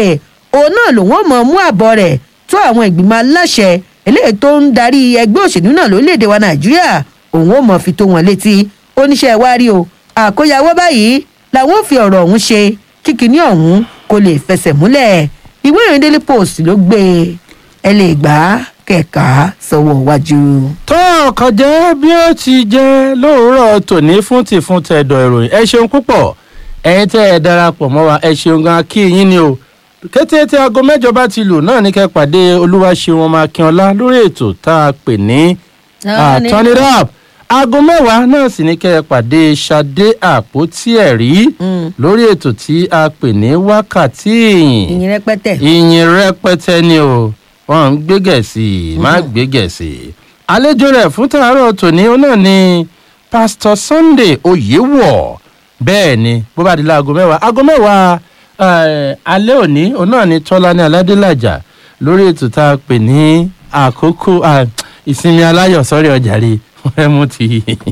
òun náà lòun ò mọ̀ mú àbọ̀ rẹ̀ tó àwọn ìgbìmọ̀ aláṣẹ eléyìí tó ń darí ẹgbẹ́ òṣèlú náà lórílẹ̀‐èdè wa nàìjíríà òun ò mọ̀ fi tó wọn létí oníṣẹ́ ẹ wá rí o àkóyawọ́ báyìí làwọn ò fi ọ̀rọ̀ ọ̀hún ṣe kíkiní ọ̀hún kó lè fẹsẹ̀ múlẹ̀ ìwé ìròyìn daily post ló gbé e ẹ lè gbà á kẹ̀ka sọ̀wọ́ wájú. tó ọkàn jẹ́ bí ó ti jẹ́ lóòrọ̀ tòní fún ti fún tẹ̀dọ̀ ìròyìn ẹ ṣeun púpọ̀ ẹ̀yin tẹ́ ẹ darapọ̀ mọ́ wa ẹ ṣeun gan kí yín ni o kété tí aago mẹ́jọ bá ti lù náà ní kẹ́ pàdé olúwaṣeun ọmọ akínọlá lórí ètò tá a pè ní ah, turn it up aago mẹ́wàá náà sì ní kẹ́ ẹ pàdé ṣadé àpótí ẹ̀rí lórí ètò tí a pè ní wákàtí ìyìn ìyìn rẹpẹtẹ. ìyìn rẹpẹtẹ ni o wọn ń gbé gẹ̀ẹ́sì má gbé gẹ̀ẹ́sì àlejò rẹ̀ fún tàárọ̀ tòní ó náà ni pásítọ̀ sunday oyèwọ̀ bẹ́ẹ̀ ni bó bá di láago mẹ́wàá aago mẹ́wàá eh, alẹ́ òní òun náà ni tọ́lání aládélàjà lórí ètò tá a pè ní àkókò ah, ìsinmi aláyọ̀ sọ́rí ọjà rí ẹ mú ti.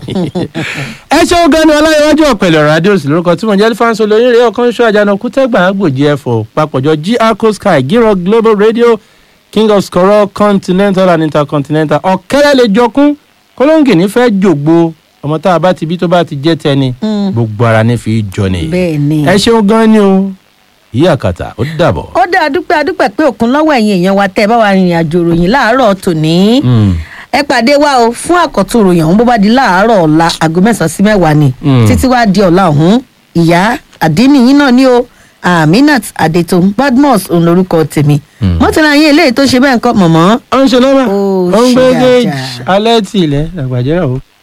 ẹ ṣeun gan ni ọláyíwájú ọ̀pẹ̀lẹ̀ ọ̀rọ̀ adéòsì lórúkọ tí mo jẹ́ fáńsọ lóyún rẹ̀ ọkàn ṣọ́ àjànàkú tẹ́gbà àgbòjì ẹ̀fọ́ papọ̀jọ gr sky giro global radio king of skoro continental and intercontinental ọ̀kẹ́rẹ́ lè jọkún kọ́lọ́ǹgì nífẹ̀ẹ́ jògbó ọmọ tá a bá ti bí tó bá ti jẹ́ tẹni gbogbo ara ní fi jọ ni. bẹ́ẹ̀ ni. ẹ ṣeun gan ni o yí àkàtà ó dàbọ̀. ó dá adúpẹ́ adúpẹ́ pé òkun lọ́wọ́ ẹ̀yin èèyàn wa tẹ́ ẹ bá wa rìnrìn àjò ròyìn láàárọ̀ tòní. ẹ pàdé wa o fún àkọ́tún ròyìn ọ̀hún bó bá di láàárọ̀ ọ̀la aago mẹ́sàn-án sí mẹ́wàá ni Mm. títí wá di ọ̀la ọ̀hún ìyá àdínì yín náà ni o aminat adetun badmus òun lorúkọ tèmi mọ́tàlá yín eléyìí tó ṣe bẹ́ẹ̀ ń kọ́ mọ̀mọ́ ó ń ṣe lọ́wọ́ Ó ó ń gbé ṣe géèjì dáadáa. alẹ́ tì ilẹ̀ àgbàjẹ́ rà ó.